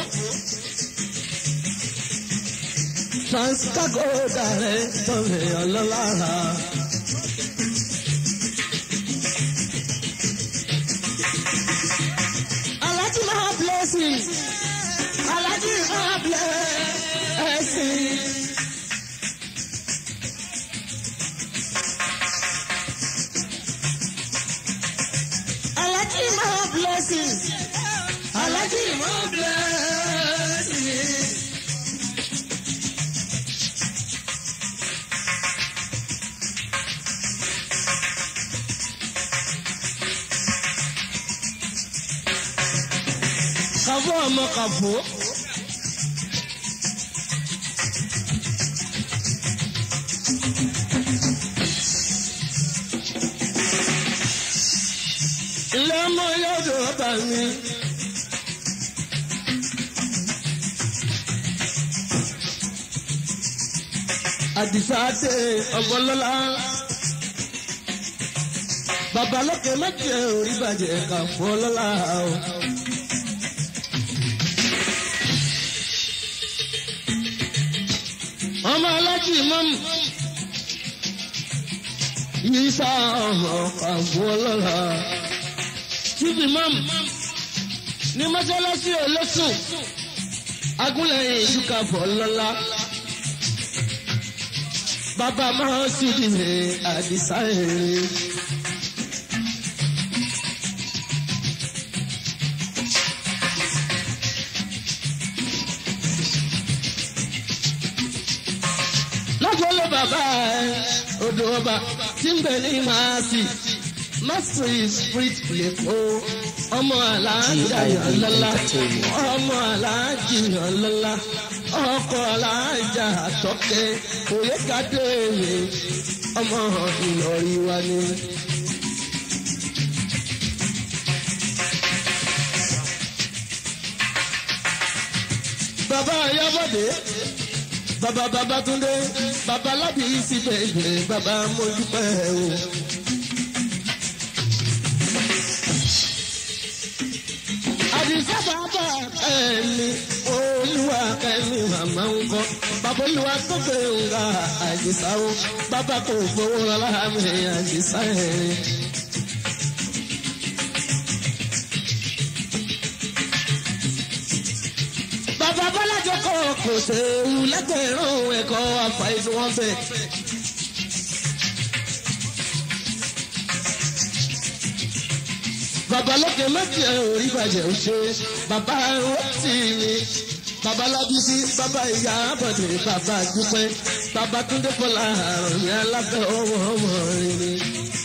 Transcago dàrẹ́ tọ́lẹ̀ ọlọ́lára. Alájí máa blessing. Alájí máa blessing. Alájí máa blessing. Alájí máa blessing. kàfó ọmọ kàfó. ilé ọmọ yóò dùn ọba mi. àdìsá dé ọgbọlọlá babalókè méjì orí bàjẹ́ kàfó lọ́la o. ọmọ alájì mọ́mù yìí sá ọmọ àbọ̀ ọlọ́ra tíbi mọ́mù ní mọ́sálásí olóṣùn agúnlẹ̀yìn ìdúkàbọ̀ lọ́la bàbá máa sì dìde àdìsá èrè. odò ọba tí ń bẹ ní màásì masiri street lẹ́kọ̀ọ́ ọmọ aláàjà yàn lọ́la ọmọ aláàjì yàn lọ́la ọkọ aláàjà àtọ́kẹ́ òye kádé mi ọmọ ìlọrí wa ni. bàbá ayábọ̀dé bàbá babatunde bàbá lábì síbẹ̀ bàbá mojúpẹ́ o. àdìsá bàbá ẹni olúwa kẹ́mi màmá ń kọ́ bàbá olúwa tó gbé nga àdìsá o bàbá kò gbowó rọlá mi àdìsá ẹ̀rín. bàbá bọ́lájọ́ kọ́ kò séwu lẹ́gbẹ̀rún ẹ̀kọ́ àfàìsùn wọn bẹ̀. bàbá lókè méjì ẹ̀ ò rí bàjẹ́ ò ṣe bàbá rọ́tì mi bàbá lábísí bàbá ìyá àbọ̀dé bàbá dúpẹ́ bàbá túndé bọ́lá àrùn ní alábẹ́ ọmọ ọmọ rẹ̀ ni.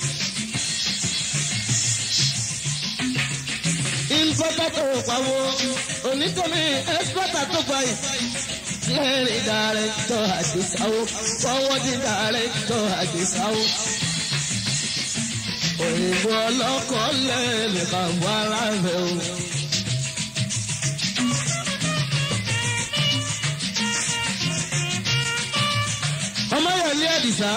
ìfọ́tà tó pawó onítọ̀mí ẹ́sìpọ́tà tó gba yìí. Clearing director àdìsáwó forwarding director àdìsáwó. Òyìnbó ọlọ́kọ̀ lẹ́nu kàwọ́ ara rẹ̀ o. Ọmọ yẹn ní Àdìsá.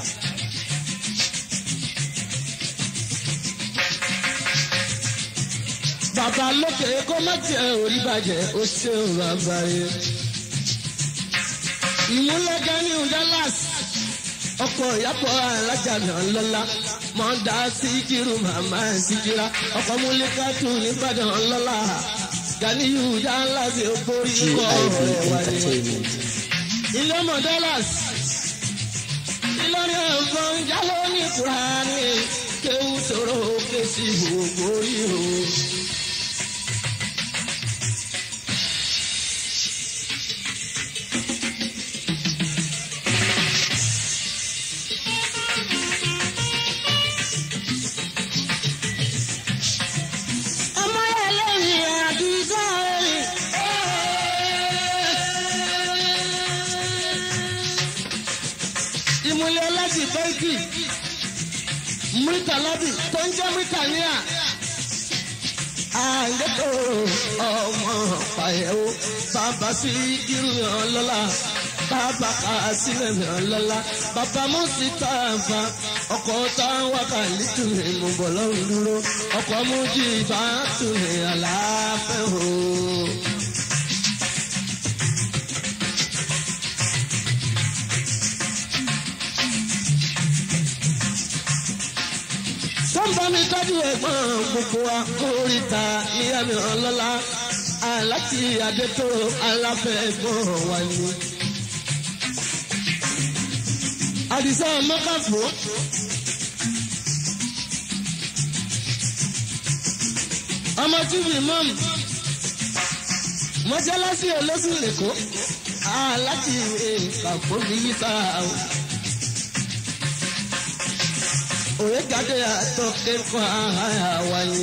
bàbá lókè kó má tiẹ̀ orí bàjẹ́ ó ṣe òun àgbáyé. ìmúlẹ̀gẹ́ ní Dallas ọkọ̀ ìyàpọ̀ alájànà lọ́la mọ̀ọ́dá síkírù màmá síkírà ọkọ̀ múlẹ́kàtù nìbàdàn lọ́la Ganiyu Dallas ó borí GIB kọ́ ọ̀rẹ́ wáyé. Entertainment. ilé mọ̀ Dallas Ìlọrin ọ̀gbọ́n jálọ́ ní Kúránì kéwù sọ̀rọ̀ òkè sí gbogbo orí o. ọmọ yẹn lẹ́yìn àdúgbò rẹ̀. ìmùlẹ̀ láti bẹ́ẹ̀kì mírítà lábì tó ń jẹ́ mírítà níyà. àǹdẹ́kọ̀ ọmọ pàyẹ̀wò bàbá sí irúyàn lọ́la bàbá kà sílẹ̀ yàn lọ́la bàbá mùsítà bá ọkọ̀ táwọn wákàlí tún lè mú bọ̀ lọ́rùn dúró ọkọ̀ mú jí bá tún lè àlàáfẹ́ o. sọ́ńbà mi tọ́jú ẹ̀gbọ́n gbogbo wa kórìíta níyàmí ọlọ́lá aláti adétò aláfẹ́ ẹ̀gbọ́n wa ni. àdìsá mọ́kàfó. ọmọ tíbi mọ́mù mọ́ṣáláṣí olóṣù lẹ́kọ̀ọ́ aláti kàfó mi yí sáà o. òye gàdé àtọ́kẹ́ kọ́ àhàyà wáyé.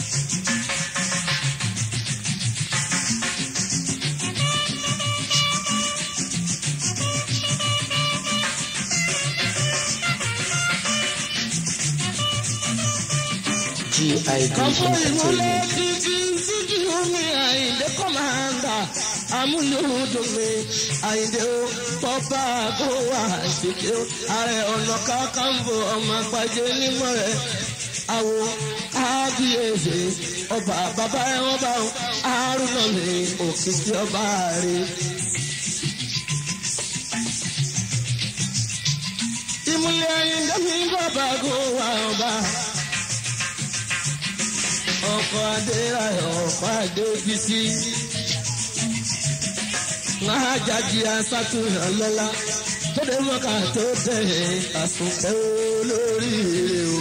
GIB Kọ̀pọ̀ ìmúlẹ̀ Entertainment. títí títí omi àyìndé kọ́mándà amúlùúdùn mi àyìndé o tọ́ba kó wà ṣèké o ààrẹ ọ̀nà kakanfò ọmọ àgbàjẹ nímọ̀ rẹ̀ àwò kábíyèsí ọba bàbá ẹ̀ wọ́n bá wọn àrùnà mi òkìkí ọba rẹ̀. ìmúlẹ̀ àyìndé mi bàbá kó wà ọba ọkọ̀ adéráyọ̀ ọ̀pá adébísí. Wọ́n á jáde asátúnyàn lọ́la tó dé mọ́ká tó tẹ̀ àsùnkẹ́ olórí o.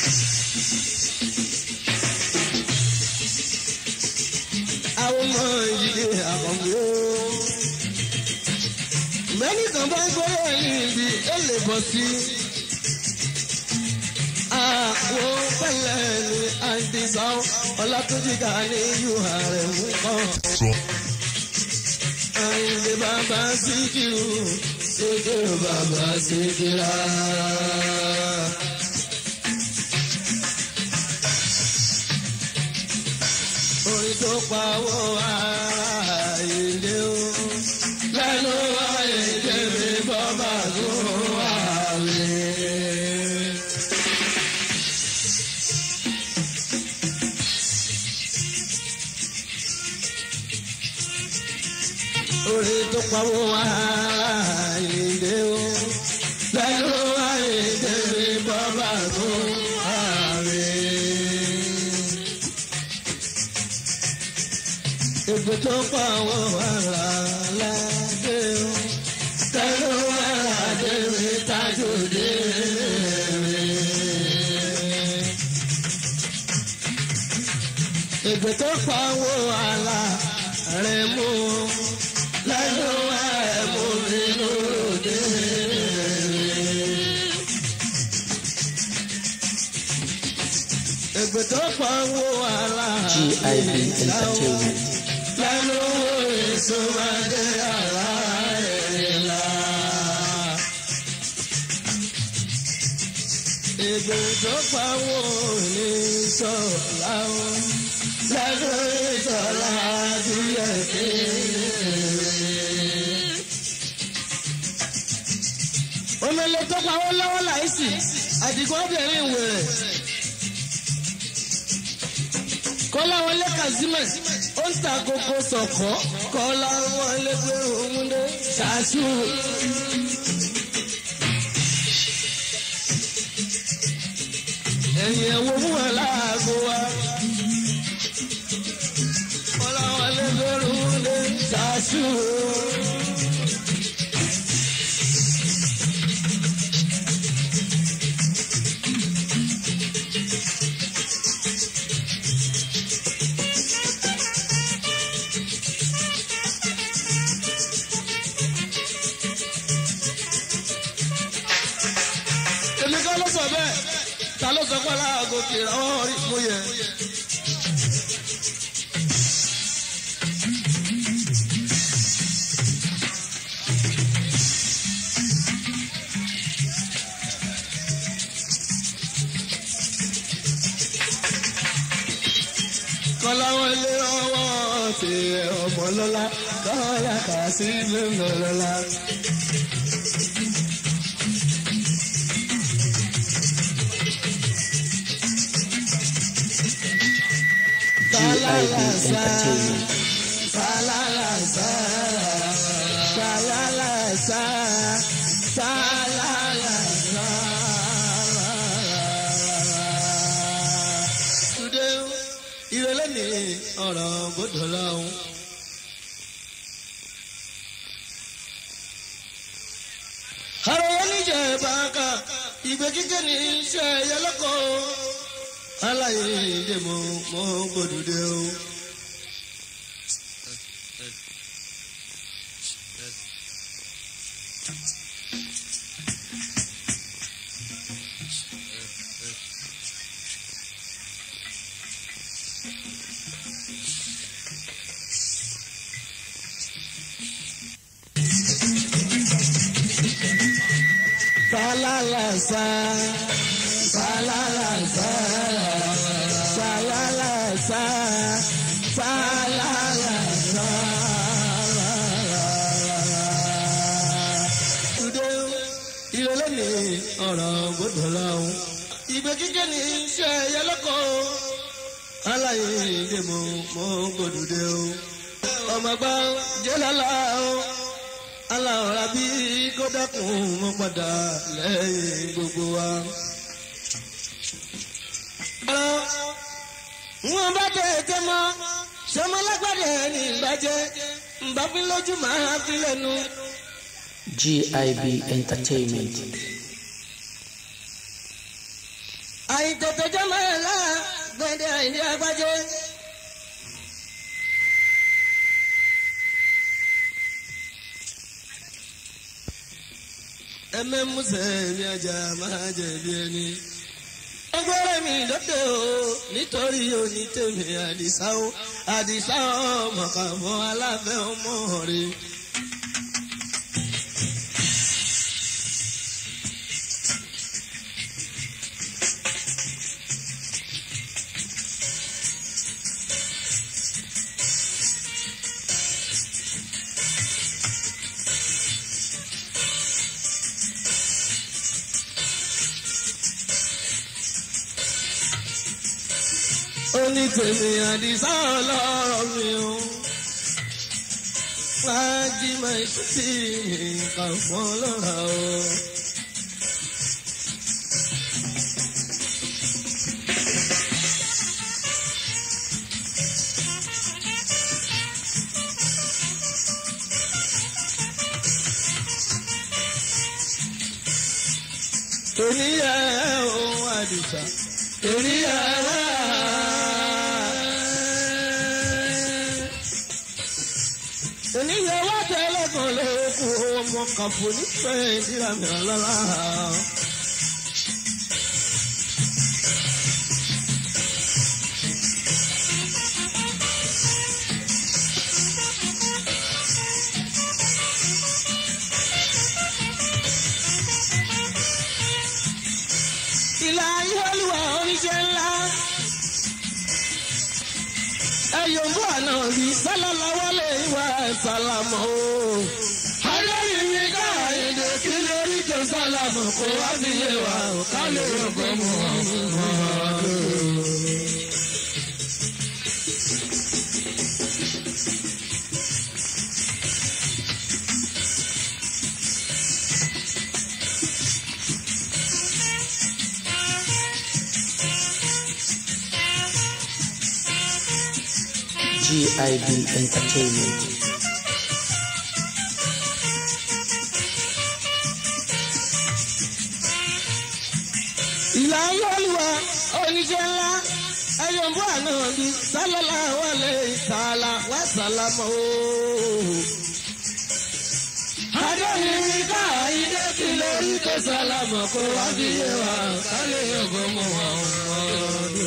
Àwọn ọmọ bọ́ sí. Àwọn pẹ̀lẹ́ ni àìdísá ọlátúnjìká ní yóò rẹ̀ mú kọ́. Àyìnlé bàbá Síkírù, Síkírù bàbá Síkírà. Orin tó pawó àìlé o, lẹ́nu àìlé mi bọ́bà tó wà lé. Orin tó pawó àìlé o, lẹ́nu àìlé mi bọ́bà tó wà lé. Ègbè tó pa àwọn ará ládé o. Tẹ́lú aládé mi tájú dé mi. Ègbè tó pa àwọn ará rẹ̀ mú o. Lẹ́nu ẹ̀mú mi lóde mi. Ègbè tó pa àwọn ará GIB Entertainment. lẹ́nu ìsúnmọ́dé ara ẹ̀la. Ìgbè tó pawó ní sọ̀lá o, lẹ́nu ìsọ̀lá díẹ̀ kéré. Omele tó pawó lọ́wọ́ láìsí, àdìgún obìnrin wèrè. Kọ́láwọlé Kazeem ó ń ta koko sọ̀kọ́ Kọ́láwọlé gbé òun dé ṣáṣú. Ẹ̀yìn ẹ̀wọ̀ fún wọn láago wa. Kọ́láwọlé gbé òun dé ṣáṣú. èmi kan ló sọ bẹ́ẹ̀ ta ló sọ pé aláàgọ́ kìrà wọ́n rí mú yẹ. kọ́láwọlé ọwọ́ ti ọmọ lọ́la kọ́lá kà sí lẹ́nu lọ́la. GIB Entertainment. Salalasa, salalasa, salalasa. Today, ìrẹ̀lẹ̀ ni ọ̀rọ̀ gbọ́dọ̀ lọ́hùn. Àrò oníjẹ̀ bàkà, ìgbé kíkẹ́ ní iṣẹ́ ẹ̀yẹ lọ́kọ̀ọ́. Aláyé ìdè mo mọ́ gbòdúdé o. Salalasa, salalasa, salalasa, salalasa. Today, ìrọ̀lẹ́ ni ọ̀rọ̀ gbọ́dọ̀ láwọn. Ìgbẹ́ kíkẹ́ ní iṣẹ́ ẹ̀yẹ lọ́kọ̀ o. Aláyé ìdè mo mọ́ gbọ́dọ̀ dé o. Ọmọ gbá jẹ́ lálá o aláwọ̀rá bí kó dákun mọ́ padà lẹ́yìn gbogbo wa. wọ́n bá tètè mọ́ sọmọlágbàdé ní ìbàjẹ́ nbàbí lójú máa fi lẹ́nu. GIB Entertainment. àìtètè jẹ́ máa lá gbẹ̀dẹ̀ àìní agbájẹ́. ẹmẹ́músẹ̀ mi ajá máa jẹ̀bi ẹni. ọgbọ́rẹ́ mi lóde o nítorí òní tèmi àdìsá o àdìsá ọmọ kàfọ́ aláfẹ́ ọmọ rẹ̀. oní tèmi àdìsá ọlọ́rọ̀ mi o. Fájí máa ṣe tí nǹkan fún ọlọ́ra o. Torí ẹ̀ o àdìsá. Torí ẹ̀ wá. oníyẹwò tẹlẹkùn lóko ọmọ kàfọ nífẹ̀ẹ́ ìdíra mìíràn lọ́la. ìlà ayélujára oníṣẹ́ ńlá ẹ̀yọ̀mbó àná rí sálálá wálé ìwà sálámọ̀ o. Adéyìn mi ká èdè kí lórí tó sálámù kó wá sí ilé wa ò ká lè rògbò mú ọmọ. GIB Entertainment. ìlà ayélujára oníṣẹ́ ńlá ẹ̀yọ̀mbó àná rí sálálá wálé ìsàlá wá sálámọ̀ o. Adéyìn mi ká èdè kí lórí tó sálámù kó wá sí ilé wa ò ká lè rògbò mú ọmọ.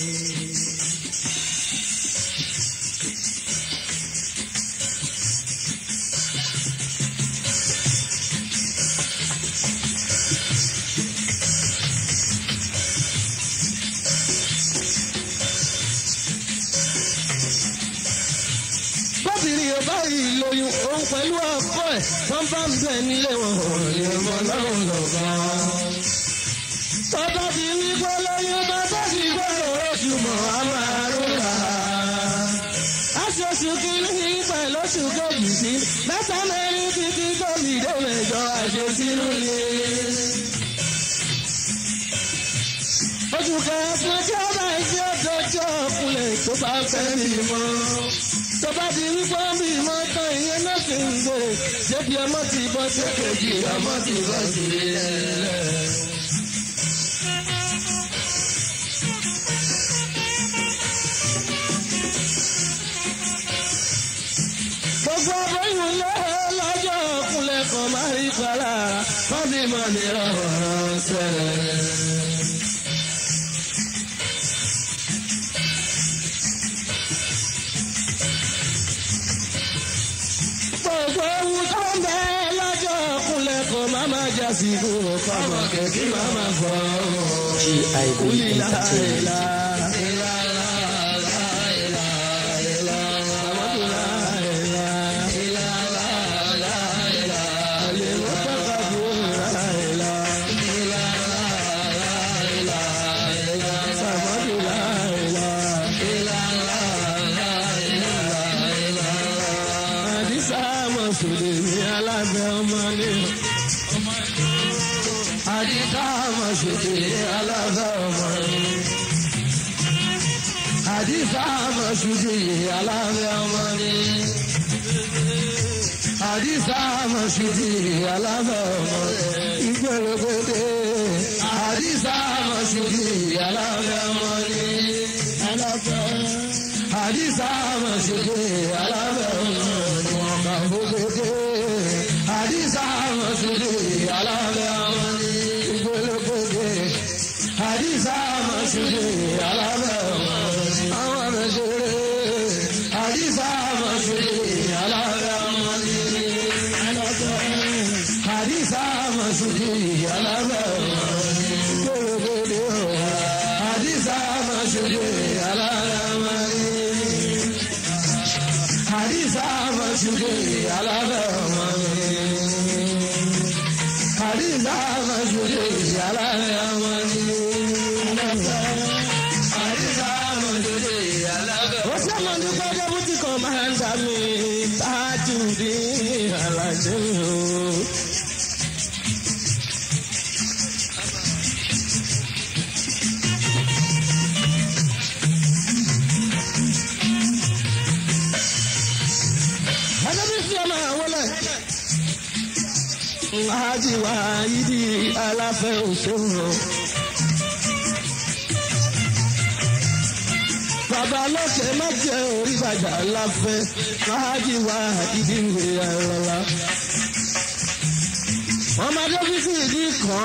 bọ́bìnrin ọba yìí lóyún òun pẹ̀lú ọkọ ẹ̀ wọ́n bá ń bẹ̀ nílé wọn ò lè mọ lọ́rùn lọ́gán. tọ́ba ti wí pé lóyún bàbá ti gbọ́dọ̀ oṣù mọ̀ á máa rúra. aṣoṣù kìíní pẹ̀lú oṣù kejì sí mẹ́ta mẹ́rin títí tóbi dé mẹ́jọ àṣesínú ni. oṣù kẹsàn-án tí ó bá ń ṣe ọjọ́ ọkùnrin tó bá fẹ́ bímọ tó bá di wípé bí ìmọ̀ tán ìyẹn náà sì ń gbé ṣébi ọmọ ti bọ́ sí kejì ọmọ ti bọ́ sí ilẹ̀. gbogbo aboyún lé lọ́jọ́ ọkùnrin kan máa rí para wọ́n bí mọ̀ ní ọ̀rọ̀ sẹ́lẹ̀. gbogbo ewu tó ń bẹ lọ́jọ́ ọkùnrin kan máa máa já sí kúrò kọ́mọ kẹ̀kí máa máa fọ́ GIB Ulila Entertainment. ila, Amadula ila, Alimutakabbira ila, Amadula ila, Adisa Mọ̀sùlùmí alábẹ́ ọmọ ní. Adisa Mọ̀sùlùmí alábẹ́ ọmọ ní. Adisa Mọ̀sùlùmí alábẹ́ ọmọ ní. Adisa Mọ̀sùlùmí alábẹ́ ọmọ ní. Ìgbèrègbèdè. Adisa Mọ̀sùlùmí alábẹ́ ọmọ ní. Alábẹ́. Adisa Mọ̀sùlùmí alábẹ́ ọmọ ní. Wọ́n kà fún gbèdé. Adisa Mọ̀sùlùmí alábẹ́ Màsúdì alábẹ́ ọmọ ni. Àwọn àmẹ́sẹ̀rẹ̀ àdìsá Màsúdì alábẹ́ ọmọ ni. Àdìsá Màsúdì alábẹ́ ọmọ ni. Gbèrègbèrè o. Àdìsá Màsúdì alábẹ́ ọmọ ni. Àdìsá Màsúdì alábẹ́ ọmọ ni. Àdìsá Màsúdì alábẹ́ ọmọ ni. Àdìsá Màsúdì alábẹ́ ọmọ ni. Ó sẹ́mọ̀ ní kọ́jọ́ bùtì kan máa ń dà mí tájú ní àlàjẹ́ o. Adébísí ọmọ àwọlẹ̀. Láàjì wá yídì aláfẹ́ òṣèlú. Bàbá lókè má jẹ́ orí bàjá láfẹ́. Láàjì wá yídì ìwé ẹ̀rọ̀lá. Ọmọ Adébísí ìdí kan.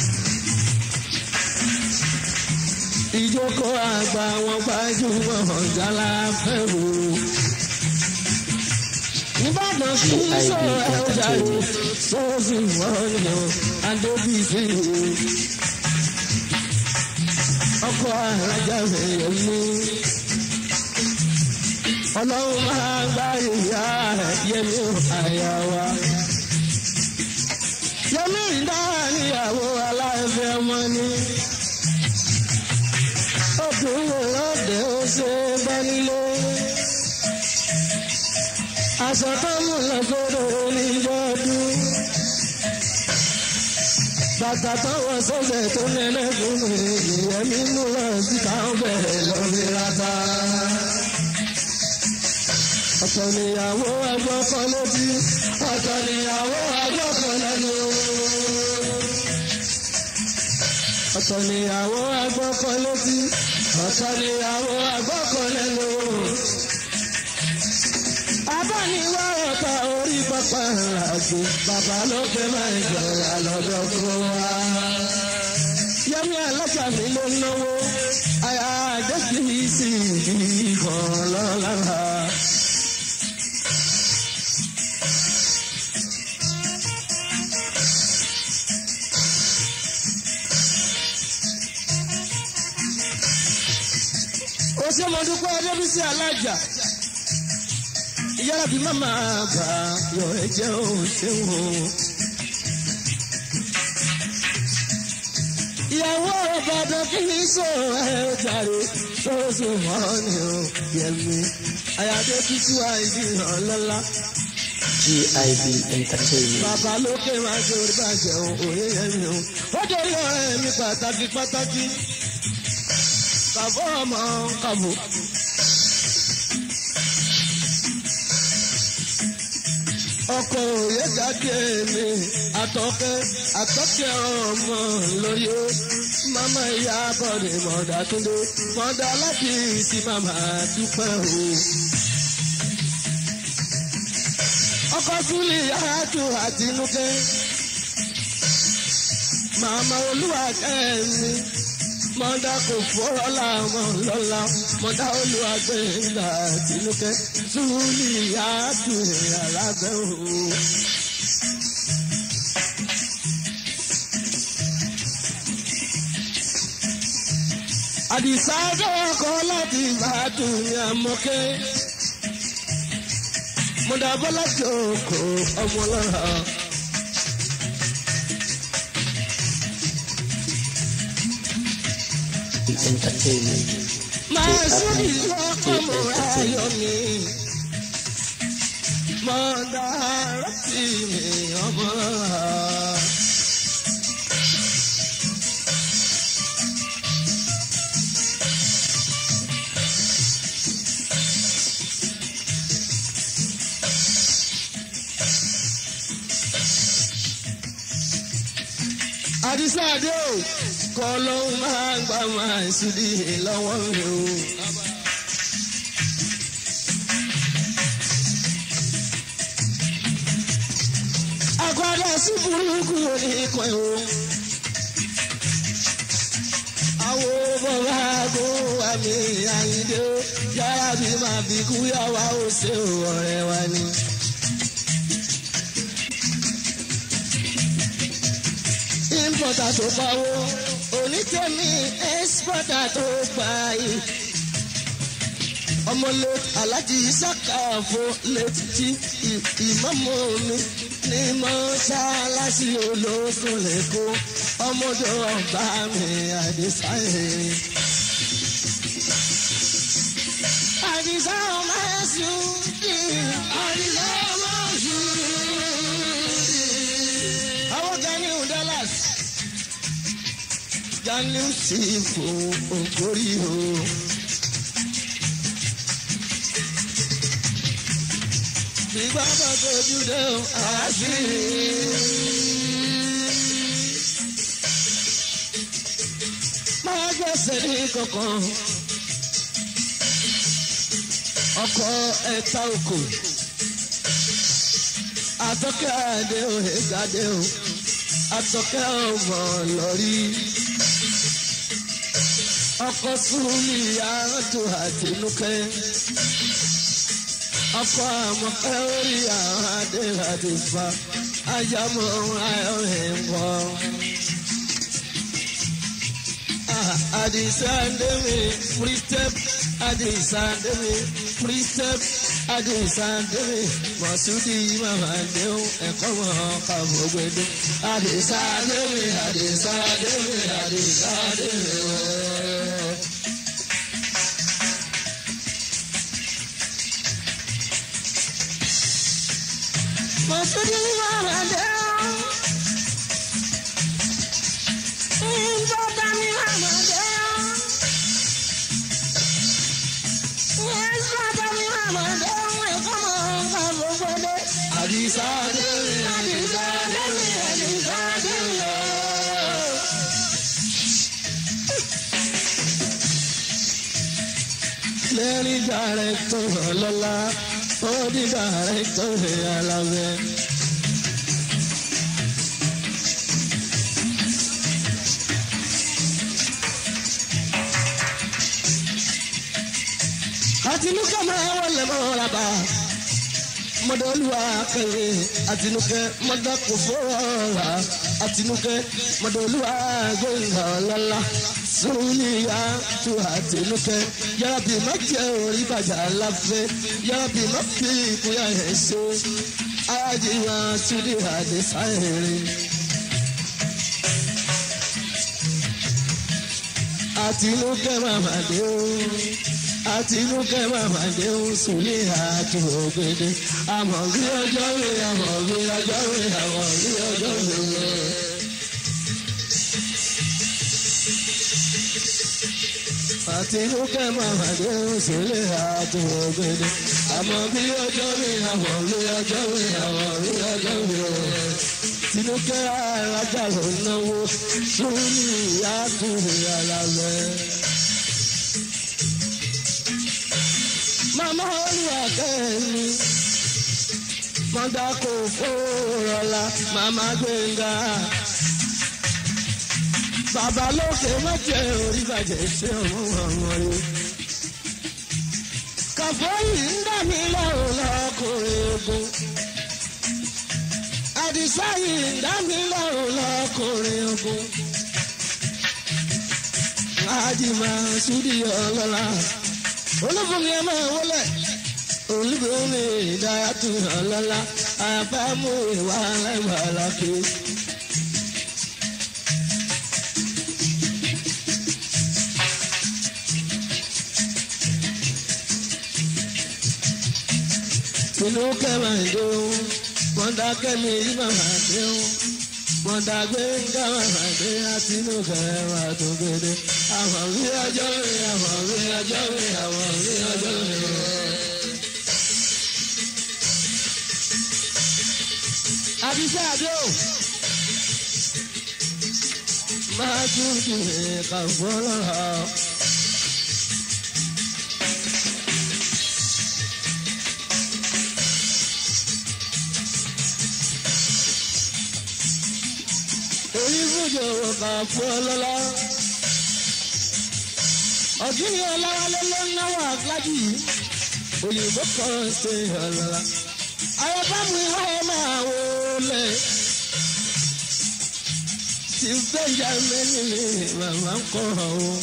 Ìjókòó àgbà wọn gbajúmọ̀ ọ̀jálá fẹ́ wò ìbàdàn sí sọ̀rọ̀ ẹ̀ ọjà yìí sọ́ọ̀sì wọ́ọ̀nù adébísí ọkọ̀ alájà ẹ̀yẹ mú ọlọ́run máa gbá ìyá yẹmí àyà wa yẹmí ìdáhà níyàwó aláìfẹ́ ọmọ ni obìnrin lọ́dẹ̀ ó ṣe bá nílé aṣọ tó mú lọ sódò oníjọ́ ọdún. bàtà tó wọ sọ́sẹ̀ tó nẹ́nẹ́ fún mi ìyẹn mi mú lọ sí káwọn bẹ̀rẹ̀ lórí rata. ọ̀tọ̀ níyàwó agbọ́kọ lójú ọ̀tọ̀ níyàwó agbọ́kọ lẹ́nu. ọ̀tọ̀ níyàwó agbọ́kọ lójú ọ̀tọ̀ níyàwó agbọ́kọ lẹ́nu abániwá ọ̀tá orí pápá àgbò bàbá ló gbé máa ń jọra lọ́dọ̀ fún wa. Yẹ́mi alájà mi ló náwó àyà àjẹsí sí ìdí kan lọ́lára. Ó ṣe mo dúpẹ́ Adébísí alájà yára bí màmá bá yọ ẹ̀jẹ̀ ò ṣeun o. ìyàwó ọ̀bàdàn kì í sọ ẹ̀ jàre sọ́sọ́ wọn ni ó yẹmi àyàdé títí wá ìdí ọ̀lọ́lá. GIB Entertainment. bàbá lókè máa ṣe orí bàjẹ́ o òye yẹmi o. ó dorí ọ̀rẹ́ mi pàtàkì pàtàkì. kàbọ̀ ọmọ kàbọ̀. ọkọ òye jáde mi àtọkẹ́ àtọkẹ́ ọmọ lórí o mama ìyá bọ̀dé mọ̀dà túndé mọ̀dà láti sí mama dúpẹ́ o. ọkọ súnlẹ̀ yàtò àtinúkẹ́ màmá olúwa kẹ́mi mọ̀dà kò fọ́rọ́ làwọn lọ́la mọ̀dà olúwa gbẹ̀ngà àtinúkẹ́ súnlẹ̀ yàtò alábẹ́ o. àdìsá dọ́kọ̀ láti ìbàdàn ní àmọ́kẹ́ mọ̀dà bọ́lá jòkó ọmọ lọ́ra. Entertainment. máa sóbì lọ́kọ̀ mọ́ ayọ̀ mi. mọ̀dà rántí mi ọmọ lọ́ra. àdìsá àdé o kọ́ ló máa ń gbà máa ṣùdí lọ́wọ́ mi o. àgbàdo sí burúkú ní ikọ̀ o. àwo bọ̀wá àbíkú yá wa ó ṣe ọ̀rẹ́ wa ni. importer tó pawó onítẹ̀mí exporter tó gbà yìí. ọmọ late alájí sàkàfọ late jí ìmọ̀mọ́ mi ní mọ́ṣáláṣí olóṣùn lẹ́kọ́ ọmọdé ọba mi àdìsáyé. àdìsá ọmọ ẹ̀sùn àdìsá ọmọ ẹ̀sùn. àwọn kan ní dallas jaliu sí fún ògbórí o. Ìgbà bá tójú dé o, àṣírí. Máa gbèsè ní kankan. Ọkọ̀ ẹ̀ta òkò. Àtọ́kẹ́ àdé o, ègàdé o. Àtọ́kẹ́ ọmọ lọ́rí. Ọkọ̀ súnmí àádọ́ àtinúkẹ́ ọkọ àmọ̀kẹ́ orí àwọn adé láti fa ajámọ̀ ayọ̀ ẹ̀wọ̀. Àdìsá Ndémi free step Àdìsá Ndémi free step Àdìsá Ndémi Mọ̀súdì Màmá Ndéhùn ẹ̀kọ́ mọ̀ ọkọ̀ gbogbo Àdìsá Ndémi Àdìsá Ndémi Àdìsá Ndémi ooo. Mọ̀súdì Màmá Ndéhùn. Ìjọba mi Màmá Ndéhùn. Ìjọba mi Màmá Ndéhùn ẹ̀kọ́ mọ̀ ọkọ̀ gbogbo Àdìsá Ndémi Àdìsá Ndémi Àdìsá Ndémi ooo. lẹ́rìí dàrẹ́tọ̀ ọlọ́lá ó di dàrẹ́tọ̀ alábẹ́. àtinúkẹ́ máa wọlé mọ́ra bá mọ́dọ́lúwa kẹ́lẹ́ àtinúkẹ́ mọ́dọ́kù fọ́ọ̀rà àtinúkẹ́ mọ́dọ́lúwa gbẹ̀ngà ọlọ́lá sóníyà tó àtinúkẹ́ yàrá má jẹ́ orí bàjá láfẹ́ yàrá má fi ìkúyà ẹ̀ ṣe ajíwá sídì àdésáyẹ̀rẹ̀. àtinúkẹ́ màmá dé o àtinúkẹ́ màmá dé o sùnlé àti ògbédè àmọ̀ bí ọjọ́ rẹ̀ àmọ̀ bí ọjọ́ rẹ̀ àmọ̀ bí ọjọ́ rẹ̀. àtinúkẹ́ màmá dé o sùnlé àti ògbédè àmọ̀ bí ọjọ́ rẹ̀ àmọ̀ bí ọjọ́ rẹ̀ àmọ̀ bí ọjọ́ rẹ̀. tinúkẹ́ arájà ló náwó sórí ìyá tó rẹ̀ alábẹ́. màmá olúwa kẹ́mi mọ́dà kò fòrọ̀lá màmá gbẹ̀ngà. bàbá lókè mọ́jẹ́ orí bàjẹ́ ṣé ọmọ ọmọ rẹ. kàfọ́ yìí ń dà mí lọ́rùn lọ́kùnrin ogun. àdìsá yìí ń dà mí lọ́rùn lọ́kùnrin ogun. àjìmá súdì ọlọ́lá olúfúnmi ẹ máa wọlé olúfúnmi ìdáyàtú ọlọ́lá àbámu ìwà aláìwàlákè. inú kẹ́mà ìdóhùn mọ̀dá kẹ́mi ìmàmà déhùn mọ̀dá gbé ńgámà dé àtinú kẹ́mà tó gbédé àwọn rí ọjọ́ rí àwọn rí ọjọ́ rí àwọn rí ọjọ́ rí. àbíṣe àdó máa tún kí ẹ̀ka fọlọ́rọ̀. èyí fújò ọ̀kà fún ọlọ́lá. ọ̀gbìn ọlọ́wálé ló ń náwó àgbájú yìí òyìnbó kan ṣe ọ̀lọ́lá. àyọ̀bá mi wọ́n máa wọlé. tí benjamin ni màmá ń kọ́ ọ́.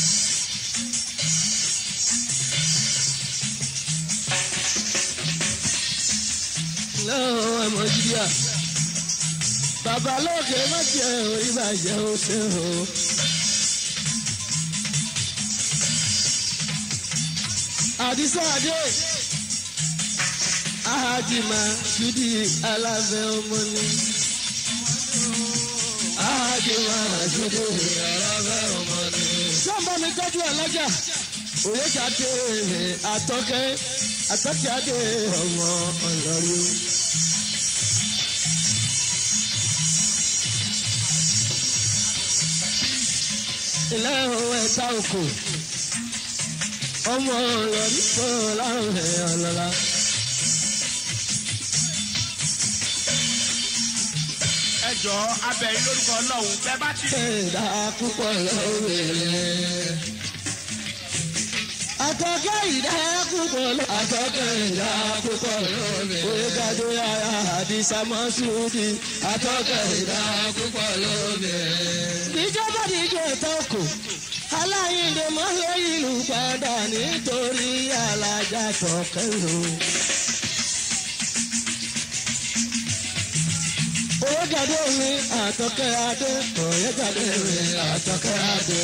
lọ́wọ́ ọmọ jíríà bàbá lókè má jẹ́ orí bàjẹ́ ó ṣe o. àdìsá àdé ahajima ṣùdí alábẹ́ ọmọ ni. ahajima ṣùdí alábẹ́ ọmọ ni. sọ́mbà mi tọ́jú alájà òye jáde àtọ́kẹ́ àtọ́kẹ́ adé ọmọ ọ̀yọ́rí. ilé ohun ẹ̀ta òkò ọmọ ọ̀rọ̀ nípò láwọn ẹ̀ ọ̀lọ́lá. ẹ jọ abẹ́yìn lórúkọ ọlọ́run bẹ́ẹ̀ bá ti. ẹ̀dá púpọ̀ lọ́wọ́ Àtọ́kẹ́ ìdá púpọ̀ lọ. Àtọ́kẹ́ ìdá púpọ̀ lọ́wọ́ Oye gàdé ara àdìsá mọ́sùlùmí. Àtọ́kẹ́ ìdá púpọ̀ lọ́wọ́ Ìjọba díje tọ́kù. Aláyíǹde mọ́ lórí ìlú padà nítorí alájà tọ́kẹ́ lò. Oye gàdé mi àtọ́kẹ́ adé. Oye gàdé mi àtọ́kẹ́ adé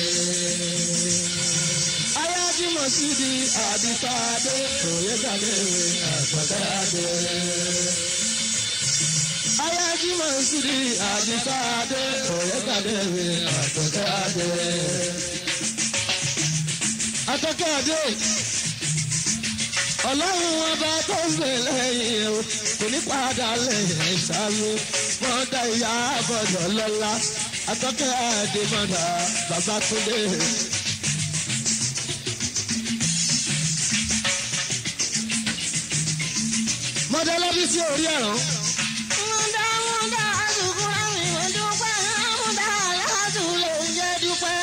ayájúmọ̀ sí di àdìsáadé òyedàdé àgbàdáadé. ayájúmọ̀ sí di àdìsáadé òyedàdé àgbàdáadé. atọ́kẹ́adé ọlọ́run ọba tó ń gbè lẹ́yìn o kò ní padà lẹ́yìn sáré mọ́tà ìyá àbọ̀dọ̀ lọ́la atọ́kẹ́adé mọ́tà babatunde. mọdẹlẹbi sí orí ẹ̀rọ. Múdà múdà àdùkúrà mi ò dúpẹ́, múdà aláàdù lè jẹ́ dúpẹ́.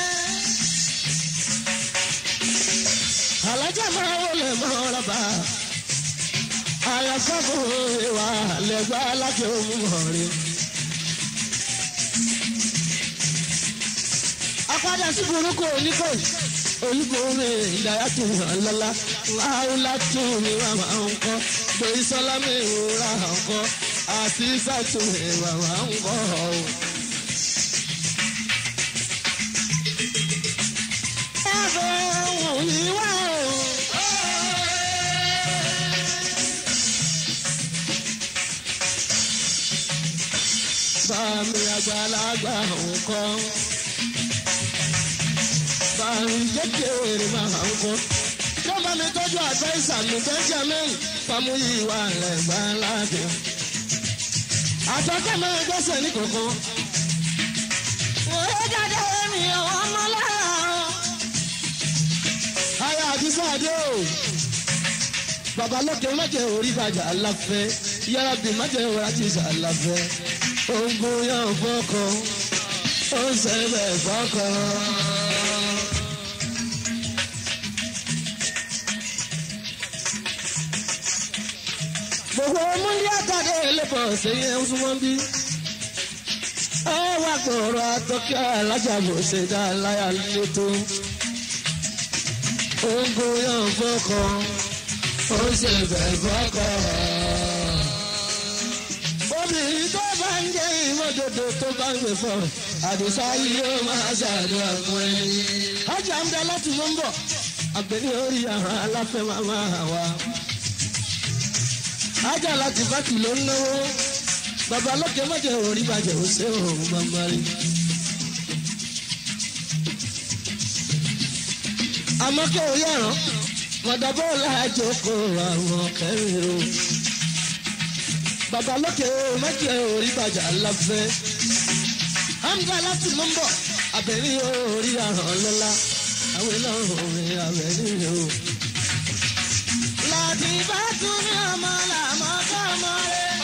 alájà máa wọlé mọ́rọ́bà àyàfọ́fọ́ ìwà lẹ́gbà láti ohun mọ̀rin. apádà sí burúkú oníkó olúborí ìdáyà tó hàn lọ́la láwùlá tó ní wà máa ń kọ́ gbèyí sọ́lá mi ìrora hàn kọ́ àti sàtò ìwà máa ń kọ́ ọ́. ẹ̀fẹ̀ wọ̀nyí wá o. Bàmí àgbàlagbà nǹkan. Bàmí kékeré máa ń kọ́. Yóò bá mi tọ́jú àdváísà mi Benjamin Fámúyí wà lẹ́gbà ládé. Àtọ́kẹ́ máa gbẹ́sẹ̀ ní kankan. Òye jáde mi ò ọmọ lára o. Aya àdúsá adé o. Bàbá lókè májẹ̀ orí bàjẹ́ aláfẹ́. Yára bí májẹ̀ orí àtìsà aláfẹ́. Ogun yóò fọ́kọ. Ó ń sẹ́bẹ̀ fọ́kọ. Gbogbo múlí àtàdé lẹ́bọ̀ sẹ́yìn ń súnmọ́ bí. Ẹ wá gbòòrò àtọ́kẹ́ alájàbò ṣe dá láyà létò ogun yóò fọkọ ó ṣe fẹ́ fọkọ. obìnrin tó bá ń jẹ́ ìmọ̀dodo tó bá ń gbé fọ́ àdùsá yìí yóò máa ṣàdúrà fún ẹni. ọjà ń bẹ láti mọ́ ń bọ̀ àgbẹ̀ní orí àwọn aláfẹ́ màmá wa. ajá láti fàtì ló ń náwó bàbá lókè mọ́jẹ̀ orí bàjẹ́ ó ṣe òun bàbá rí. àmọ́ kí o yẹ̀rán mọ̀dàbọ̀ láàjọkọ̀ àwọn kẹrin o. bàbá lókè méjì orí bàjá láfẹ́. hamza láti mú bọ̀ abẹ́rí orí àràn lọ́la àwọn ìlànà orin abẹ́rí o. Láti bá tún ní ọmọ làmọ́ kọ́mọ rẹ̀.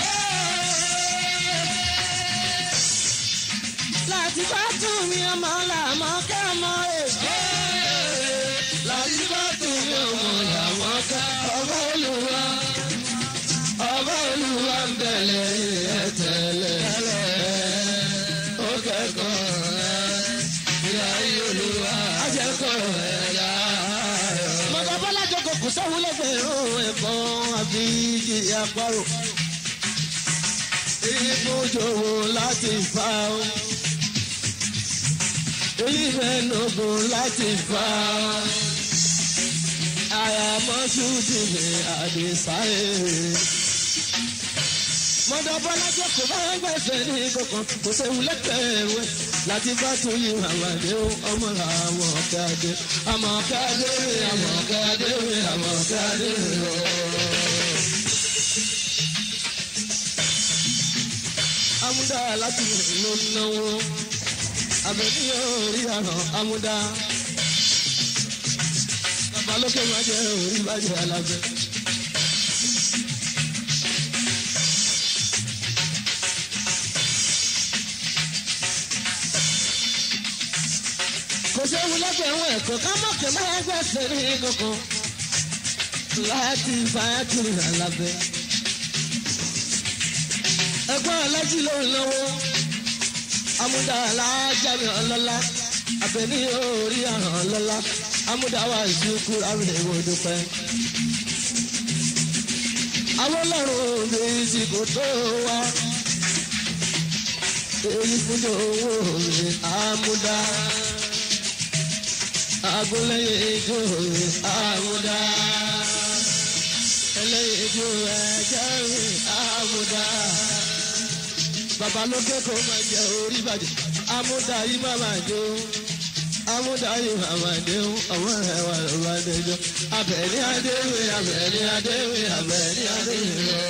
Láti bá tún ní ọmọ làmọ́ kọ́mọ rẹ̀. láti bá tún ní ọmọ làwọn ká ọmọ akẹ́kọ̀ọ́ ẹ̀ ìyá olúwa akẹ́kọ̀ọ́ ẹ̀ láàárọ̀. mọ̀tò bọ́lájọ kò kù sẹ́wọ́n lẹ́gbẹ̀rún ẹ̀kọ́ àbí àparò. èyí fún jòwó láti fa o. èyí mẹ́nugun láti fa o. àyàmọ́sù ti lè àdìsáyé. mọ̀tò bọ́lájọ kò bá gbẹ̀sẹ̀ ní kankan kò sẹ́wọ́n lẹ́gbẹ̀rún ẹ̀ láti bá tún yí àwàdé ọmọ àwọn ọ̀kadé àmọ̀ ọ̀kadé àmọ̀ ọ̀kadé àmọ̀ ọ̀kadé amúdá láti ló náwó abẹ́ni orí àràn amúdá babalókè má jẹ́ orí bàjẹ́ alábẹ́. kò séwu lẹ́gbẹ̀rún ẹ̀kọ́ ká mọ̀ kí máa gbẹ̀sẹ̀ ní kankan láti fàákìrì alábẹ́. ẹ̀gbọ́n alájí ló ń náwó amúdá alájáde ọlọ́lá àbẹ̀ní orí àràn ọlọ́lá amúdá wa ìdúkú rábìlẹ̀ ìwò dúpẹ́. àwọn ọlọ́run òde ìsìnkú tó wá èyí fún owó mi amúdá agolẹ́yìn ijó àmúdá ẹlẹ́yìn ijó ẹ̀jẹ̀ rìn àmúdá babalókè kò máa jẹ orí bàjẹ́ àmúdá yìí má máa jó àmúdá yìí má máa dé ọmọ rẹ̀ wà ló bá dé jọ abẹ́ni adéwì abẹ́ni adéwì abẹ́ni adéwì lọ.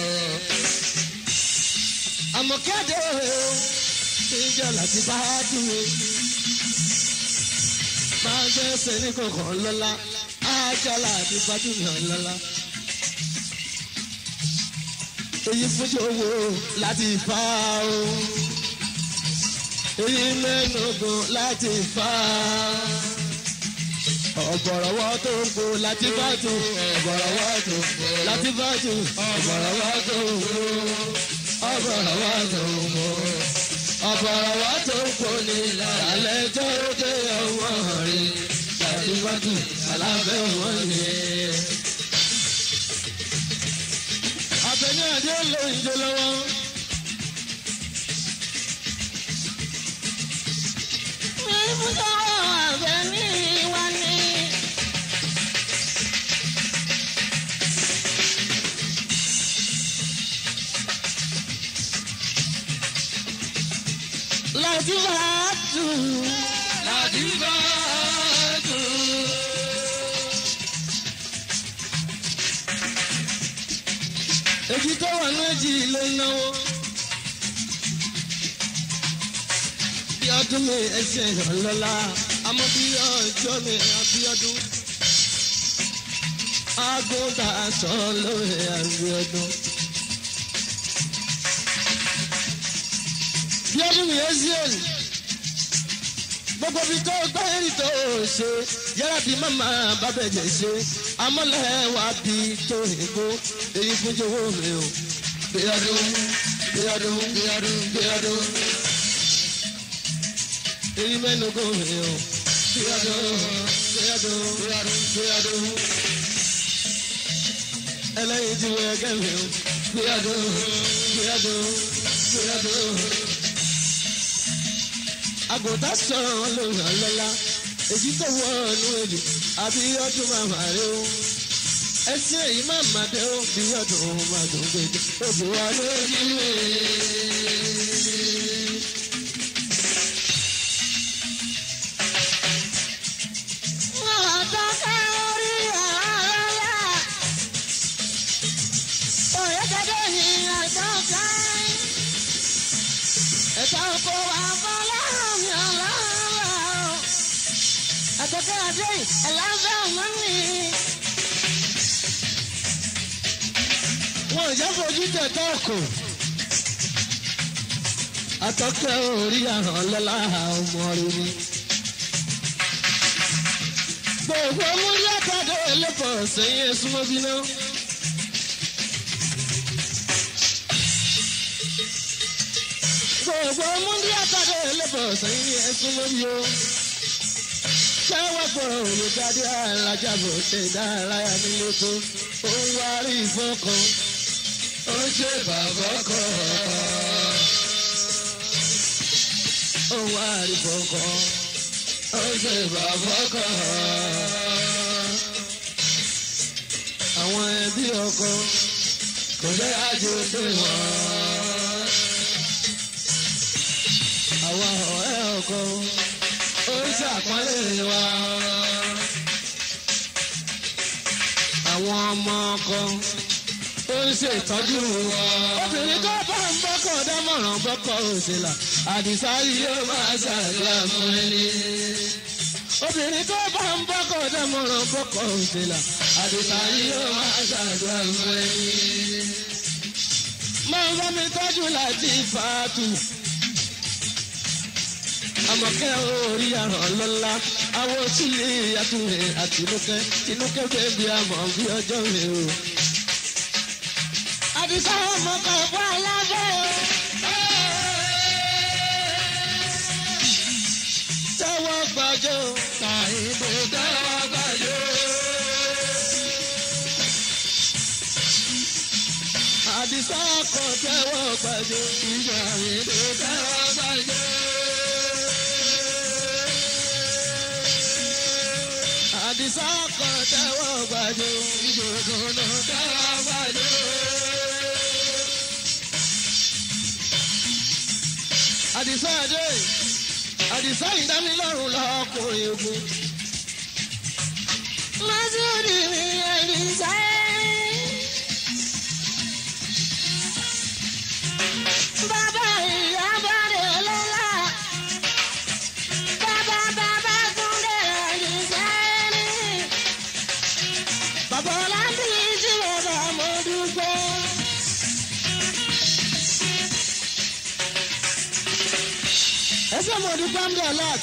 àmọ̀kẹ́ adéwì o ìjọ láti bá dùn máa ń gbẹ́sẹ̀ ní kọ̀ọ̀kan lọ́la ájálà àti fàtúnyàn lọ́la. èyí fúnjọ owó láti fà ó èyí mẹ́nugun láti fà ọ̀bọ̀rọ̀wọ́ tó ń kó láti bàtú ọ̀bọ̀rọ̀wọ́ tó ń kó láti bàtú ọ̀bọ̀rọ̀wọ́ tó ń kó ọ̀bọ̀rọ̀wọ́ tó ń kó ọ̀bọ̀rọ̀wọ́ tó ń kó ní lálẹ́ tó dé ọwọ́ rí láti bàtú alábẹ́ wọn ni. Àbẹ̀ní àdé ló ń jó lọ́wọ́. Ibùdó Àbẹ̀ní wa ni. láti bàtú láti bá tù. èjì tó wà ní èjì ló ń náwó. bí ọdún mi ẹsẹ̀ ìrànlọ́lá àmọ́ bí ọjọ́ mi àbíọ́dún. Agúntà aṣọ lórí àbíọ́dún. bí ọdún mi Ezeal gbogbo bí tó gbẹ́rì tó ṣe yára bí màmá bábẹ́jẹ̀ ṣe amọ́lẹ̀ wá bí tó ègbó èyí fún jọ̀wọ́ mi o. bí ọdún bí ọdún bí ọdún bí ọdún èyí mẹ́nu kò mi o. bí ọdún bí ọdún bí ọdún bí ọdún ẹlẹ́yin tí wọ́n ẹgẹ́ mi o. bí ọdún bí ọdún bí ọdún àgùntàn sọ̀rọ̀ lórí ọlọ́lá èyí tó wọ ọ̀nù èlò àbí ọdún màmá rẹ o ẹsẹ̀ èyí má má dé o bí ọdún má dùn gbèdé òbí wa lójú rẹ̀. Ọ̀dọ́kẹ́ orí ọ̀rọ̀ Oyèdèdè ni ọ̀dọ́kẹ́. ẹ̀ka Kò wá fọlọ́run mi ọ̀lọ́rọ̀. Àtọ́kẹ́ adé ẹ̀lábẹ́ ọmọ mi. wọn ò jẹ́ fojú tẹ̀tọ́ ọkọ̀ atọ́kẹ́ orí àràn lọ́la ọmọ rẹ ni. gbogbo múlẹ̀ kọ́dọ̀ ẹlẹ́pọ̀ sẹ́yìn ẹ̀sùnmọ́ bí náà. gbogbo múndí àtàdé lébọ̀ sẹ́yìn ẹ̀sùn lórí o. Ṣẹ́wọ́ gbọ́ òye dáadé alájàbọ̀ ṣe ìdárayá nílé tó. Ó ń wá rí ìfọ́kàn. ó ṣe bàbá kan. Ó ń wá rí ìfọ́kàn. ó ṣe bàbá kan. Àwọn ẹbí ọkọ kò jẹ́ àjò pé wọ́n. àwọn ọ̀rẹ́ ọkọ ó ṣàpọ́nlé wa. àwọn ọmọ ọkọ ó ń ṣètọ́jú wa. obìnrin tó bá ń bọ́kọ̀ dámọ̀ràn bọ́kọ̀ òṣèlà àdìsá yìí ó máa ṣàdúrà fún ẹni. obìnrin tó bá ń bọ́kọ̀ dámọ̀ràn bọ́kọ̀ òṣèlà àdìsá yìí ó máa ṣàdúrà fún ẹni. máa ń bá mi tọ́jú láti fàátù. àmọ̀kẹ́ orí àràn lọ́la àwọn sílé àtúnrẹ̀ àtinúkẹ́ tinúkẹ́ bẹ́ẹ̀bi àmọ̀ bí ọjọ́ rẹ̀ o. àdìsá ọmọ kan fún alábẹ́ o. tẹ́wọ́ gbàjọ́ Tàyíǹde tẹ́wọ́ gbàjọ́. àdìsá ọkọ̀ tẹ́wọ́ gbàjọ́. Tàyíǹde tẹ́wọ́ gbàjọ́. àdìsá ọkọ̀ tẹ́wọ́ gbàjọ́. Ìjòkòó tẹ́wọ́ gbàjọ́. àdìsá àdé àdìsá ìdámilọ́rùn lọ́kùnrin ogun. Masudi mi àdìsá. Bàbá ìyá bàdé ọlọ́lá. Bàbá bàbá Túndé àdìsá ni. Bàbá Ọlábí tí bàbá mo dúpẹ́. ẹsẹ̀ mo dúpẹ́ ń bẹ̀ lot.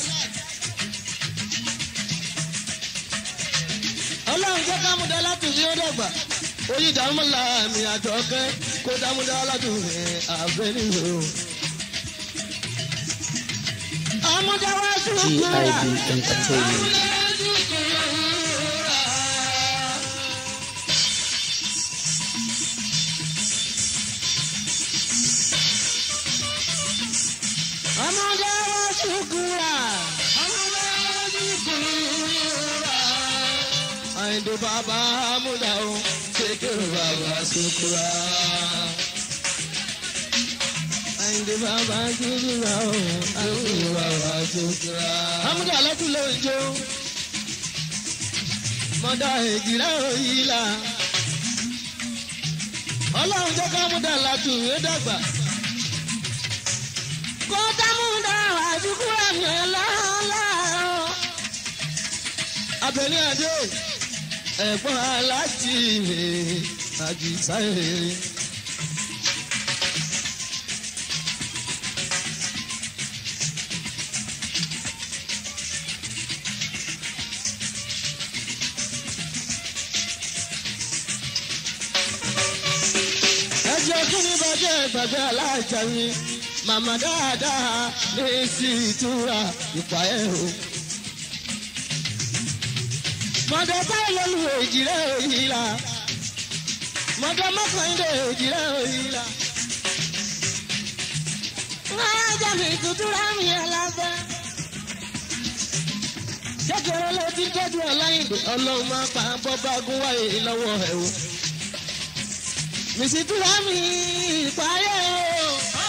ọlọ́run jẹ́ ká mú dọ́là tù ní ó dọ̀gbà. oyin dààmú la mi àjọkẹ́ kó dààmú dọ́là tù ní abẹ́ nílò. ọmọdáwá sùkúrà. GIB Entertainment. ọmọdáwá sùkúrà. àyìndó bàbá amúdà o ṣèkèrè bàbá sùkúrà. àyìndé bàbá sùkúrà o àyìndó bàbá sùkúrà. amúdà lọ́tún ló ń jó. mọ́dà èjìlá òyìn la. ọlọ́run jẹ́ ká múdà látùn yóò dàgbà kó dámúdá àdúgbò àmì ọlọ́lá. Abẹ́ni Adé ẹ̀gbọ́n aláàjì rẹ̀ àjìsá rẹ̀. ẹjọ́ kí ni bàjẹ́ gbàgbé aláàjà mi màmá dáadáa ní sí ìtura ìpà ẹ̀ o. mọ̀dọ̀ báyìí lọ́lù èjìrẹ́ òyì la mọ̀dọ̀ mọ́kànlélẹ̀ èjìrẹ́ òyì la. alájà mi tutura mi alábẹ́. kékeré ló ti tọ́jú ọláyìnbó ọlọ́run máa pa bọ́bá gún wáyé lọ́wọ́ ẹ̀ o. Mìsìtúrà mi ìpààyè o.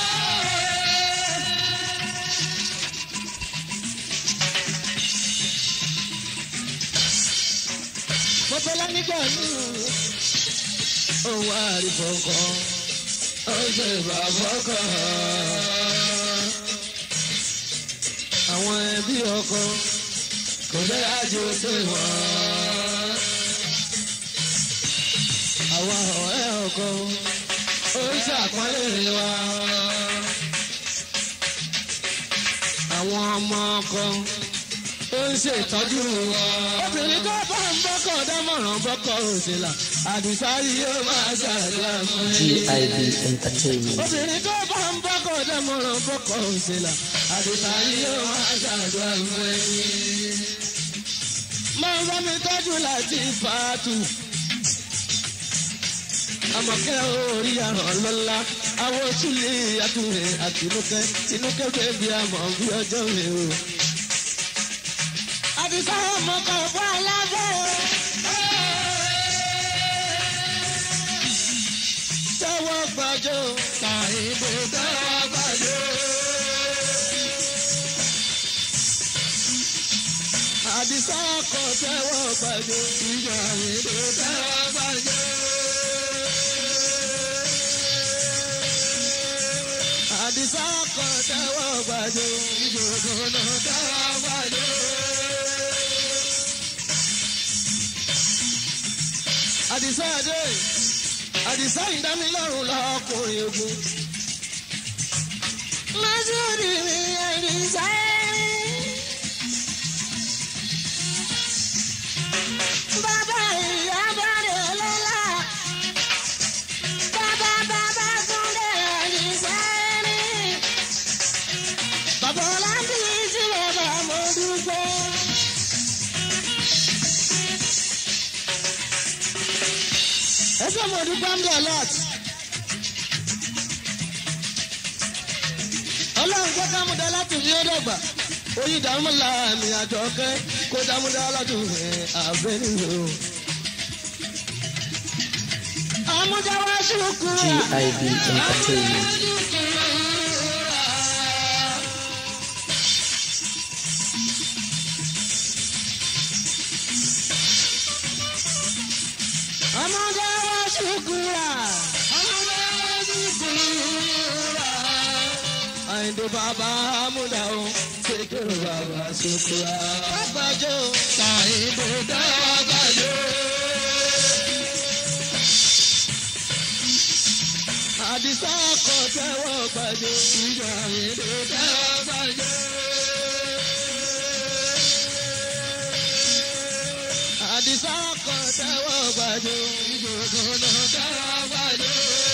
Mọ̀tọ́lá nígbà míì òun àrífọ̀ kan ó ṣe bàbá kan. Àwọn ẹbí ọkọ kò jẹ́ àjò pé wọ́n. Àwọn ọ̀rẹ́ ọkọ ó ṣàpọ́nlé wa. Àwọn ọmọ ọkọ ó ń ṣètọ́jú wa. Obìnrin tó bá ń bọ́kọ̀ dámọ̀ràn bọ́kọ̀ òṣèlà. Àdìsá yìí yóò máa ṣàdúrà fún ẹni. GIB Entertainment. Obìnrin tó bá ń bọ́kọ̀ dámọ̀ràn bọ́kọ̀ òṣèlà àdìsá yóò máa ṣàdúrà fún ẹni. máa ń bá mi tọ́jú láti fàátù. àmọ̀kẹ́ orí àràn lọ́la àwọn òṣùlẹ̀ àtúnrẹ̀ àtinúkẹ́ tinúkẹ́ bẹ́ẹ̀ bí àmọ̀ bí ọjọ́ mi o. àdìsá ọmọ kan fún alábẹ́ o. tẹ́wọ́ gbàjọ́ Tàyìnbó tẹ́wọ́ gbàjọ́. àdìsá ọkọ̀ tẹ́wọ́ gbàjọ́. Tàyìnbó tẹ́wọ́ gbàjọ́. àdìsá ọkọ̀ tẹ́wọ́ gbàjọ́. Ìjòkòló tẹ́wọ́ gbàjọ́. àdìsá adé àdìsá ìdámilọ́rùn lọ́kùnrin ogun. Masudi mi àdìsá ẹ̀rín. Bàbá ìyá bàdé lọ́la. Bàbá bàbá Túndé àdìsá ẹ̀rín. Bàbá Ọlábí tí bàbá mo dúpẹ́. ẹsẹ̀ mo dúpẹ́ ń bọ̀ lot. ọlọ́run jẹ́ ká múdà láti ní ọ̀dọ́gba oyin dààmú láàmì àjọkẹ́ kó dààmúdà láti rìn àbẹ́ nínú. Àmújáwá ṣùkúrà. GIB Entertainment. Àmújáwá ṣùkúrà. àyìndó bàbá amúdà o ṣèkèrò bàbá ṣokùrà. pápájọ́ Tàyìnbó tẹ́wọ́ gbàjọ́. àdìsá ọkọ̀ tẹ́wọ́ gbàjọ́. Tàyìnbó tẹ́wọ́ gbàjọ́. àdìsá ọkọ̀ tẹ́wọ́ gbàjọ́. Ìjòkòló tẹ́wọ́ gbàjọ́.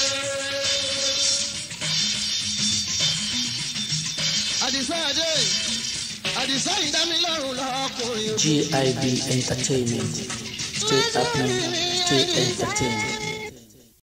àdìsá adé àdìsá ìdámilọ́rùn lọ́kùnrin ogun. GIB Entertainment. Stay up, stay entertained.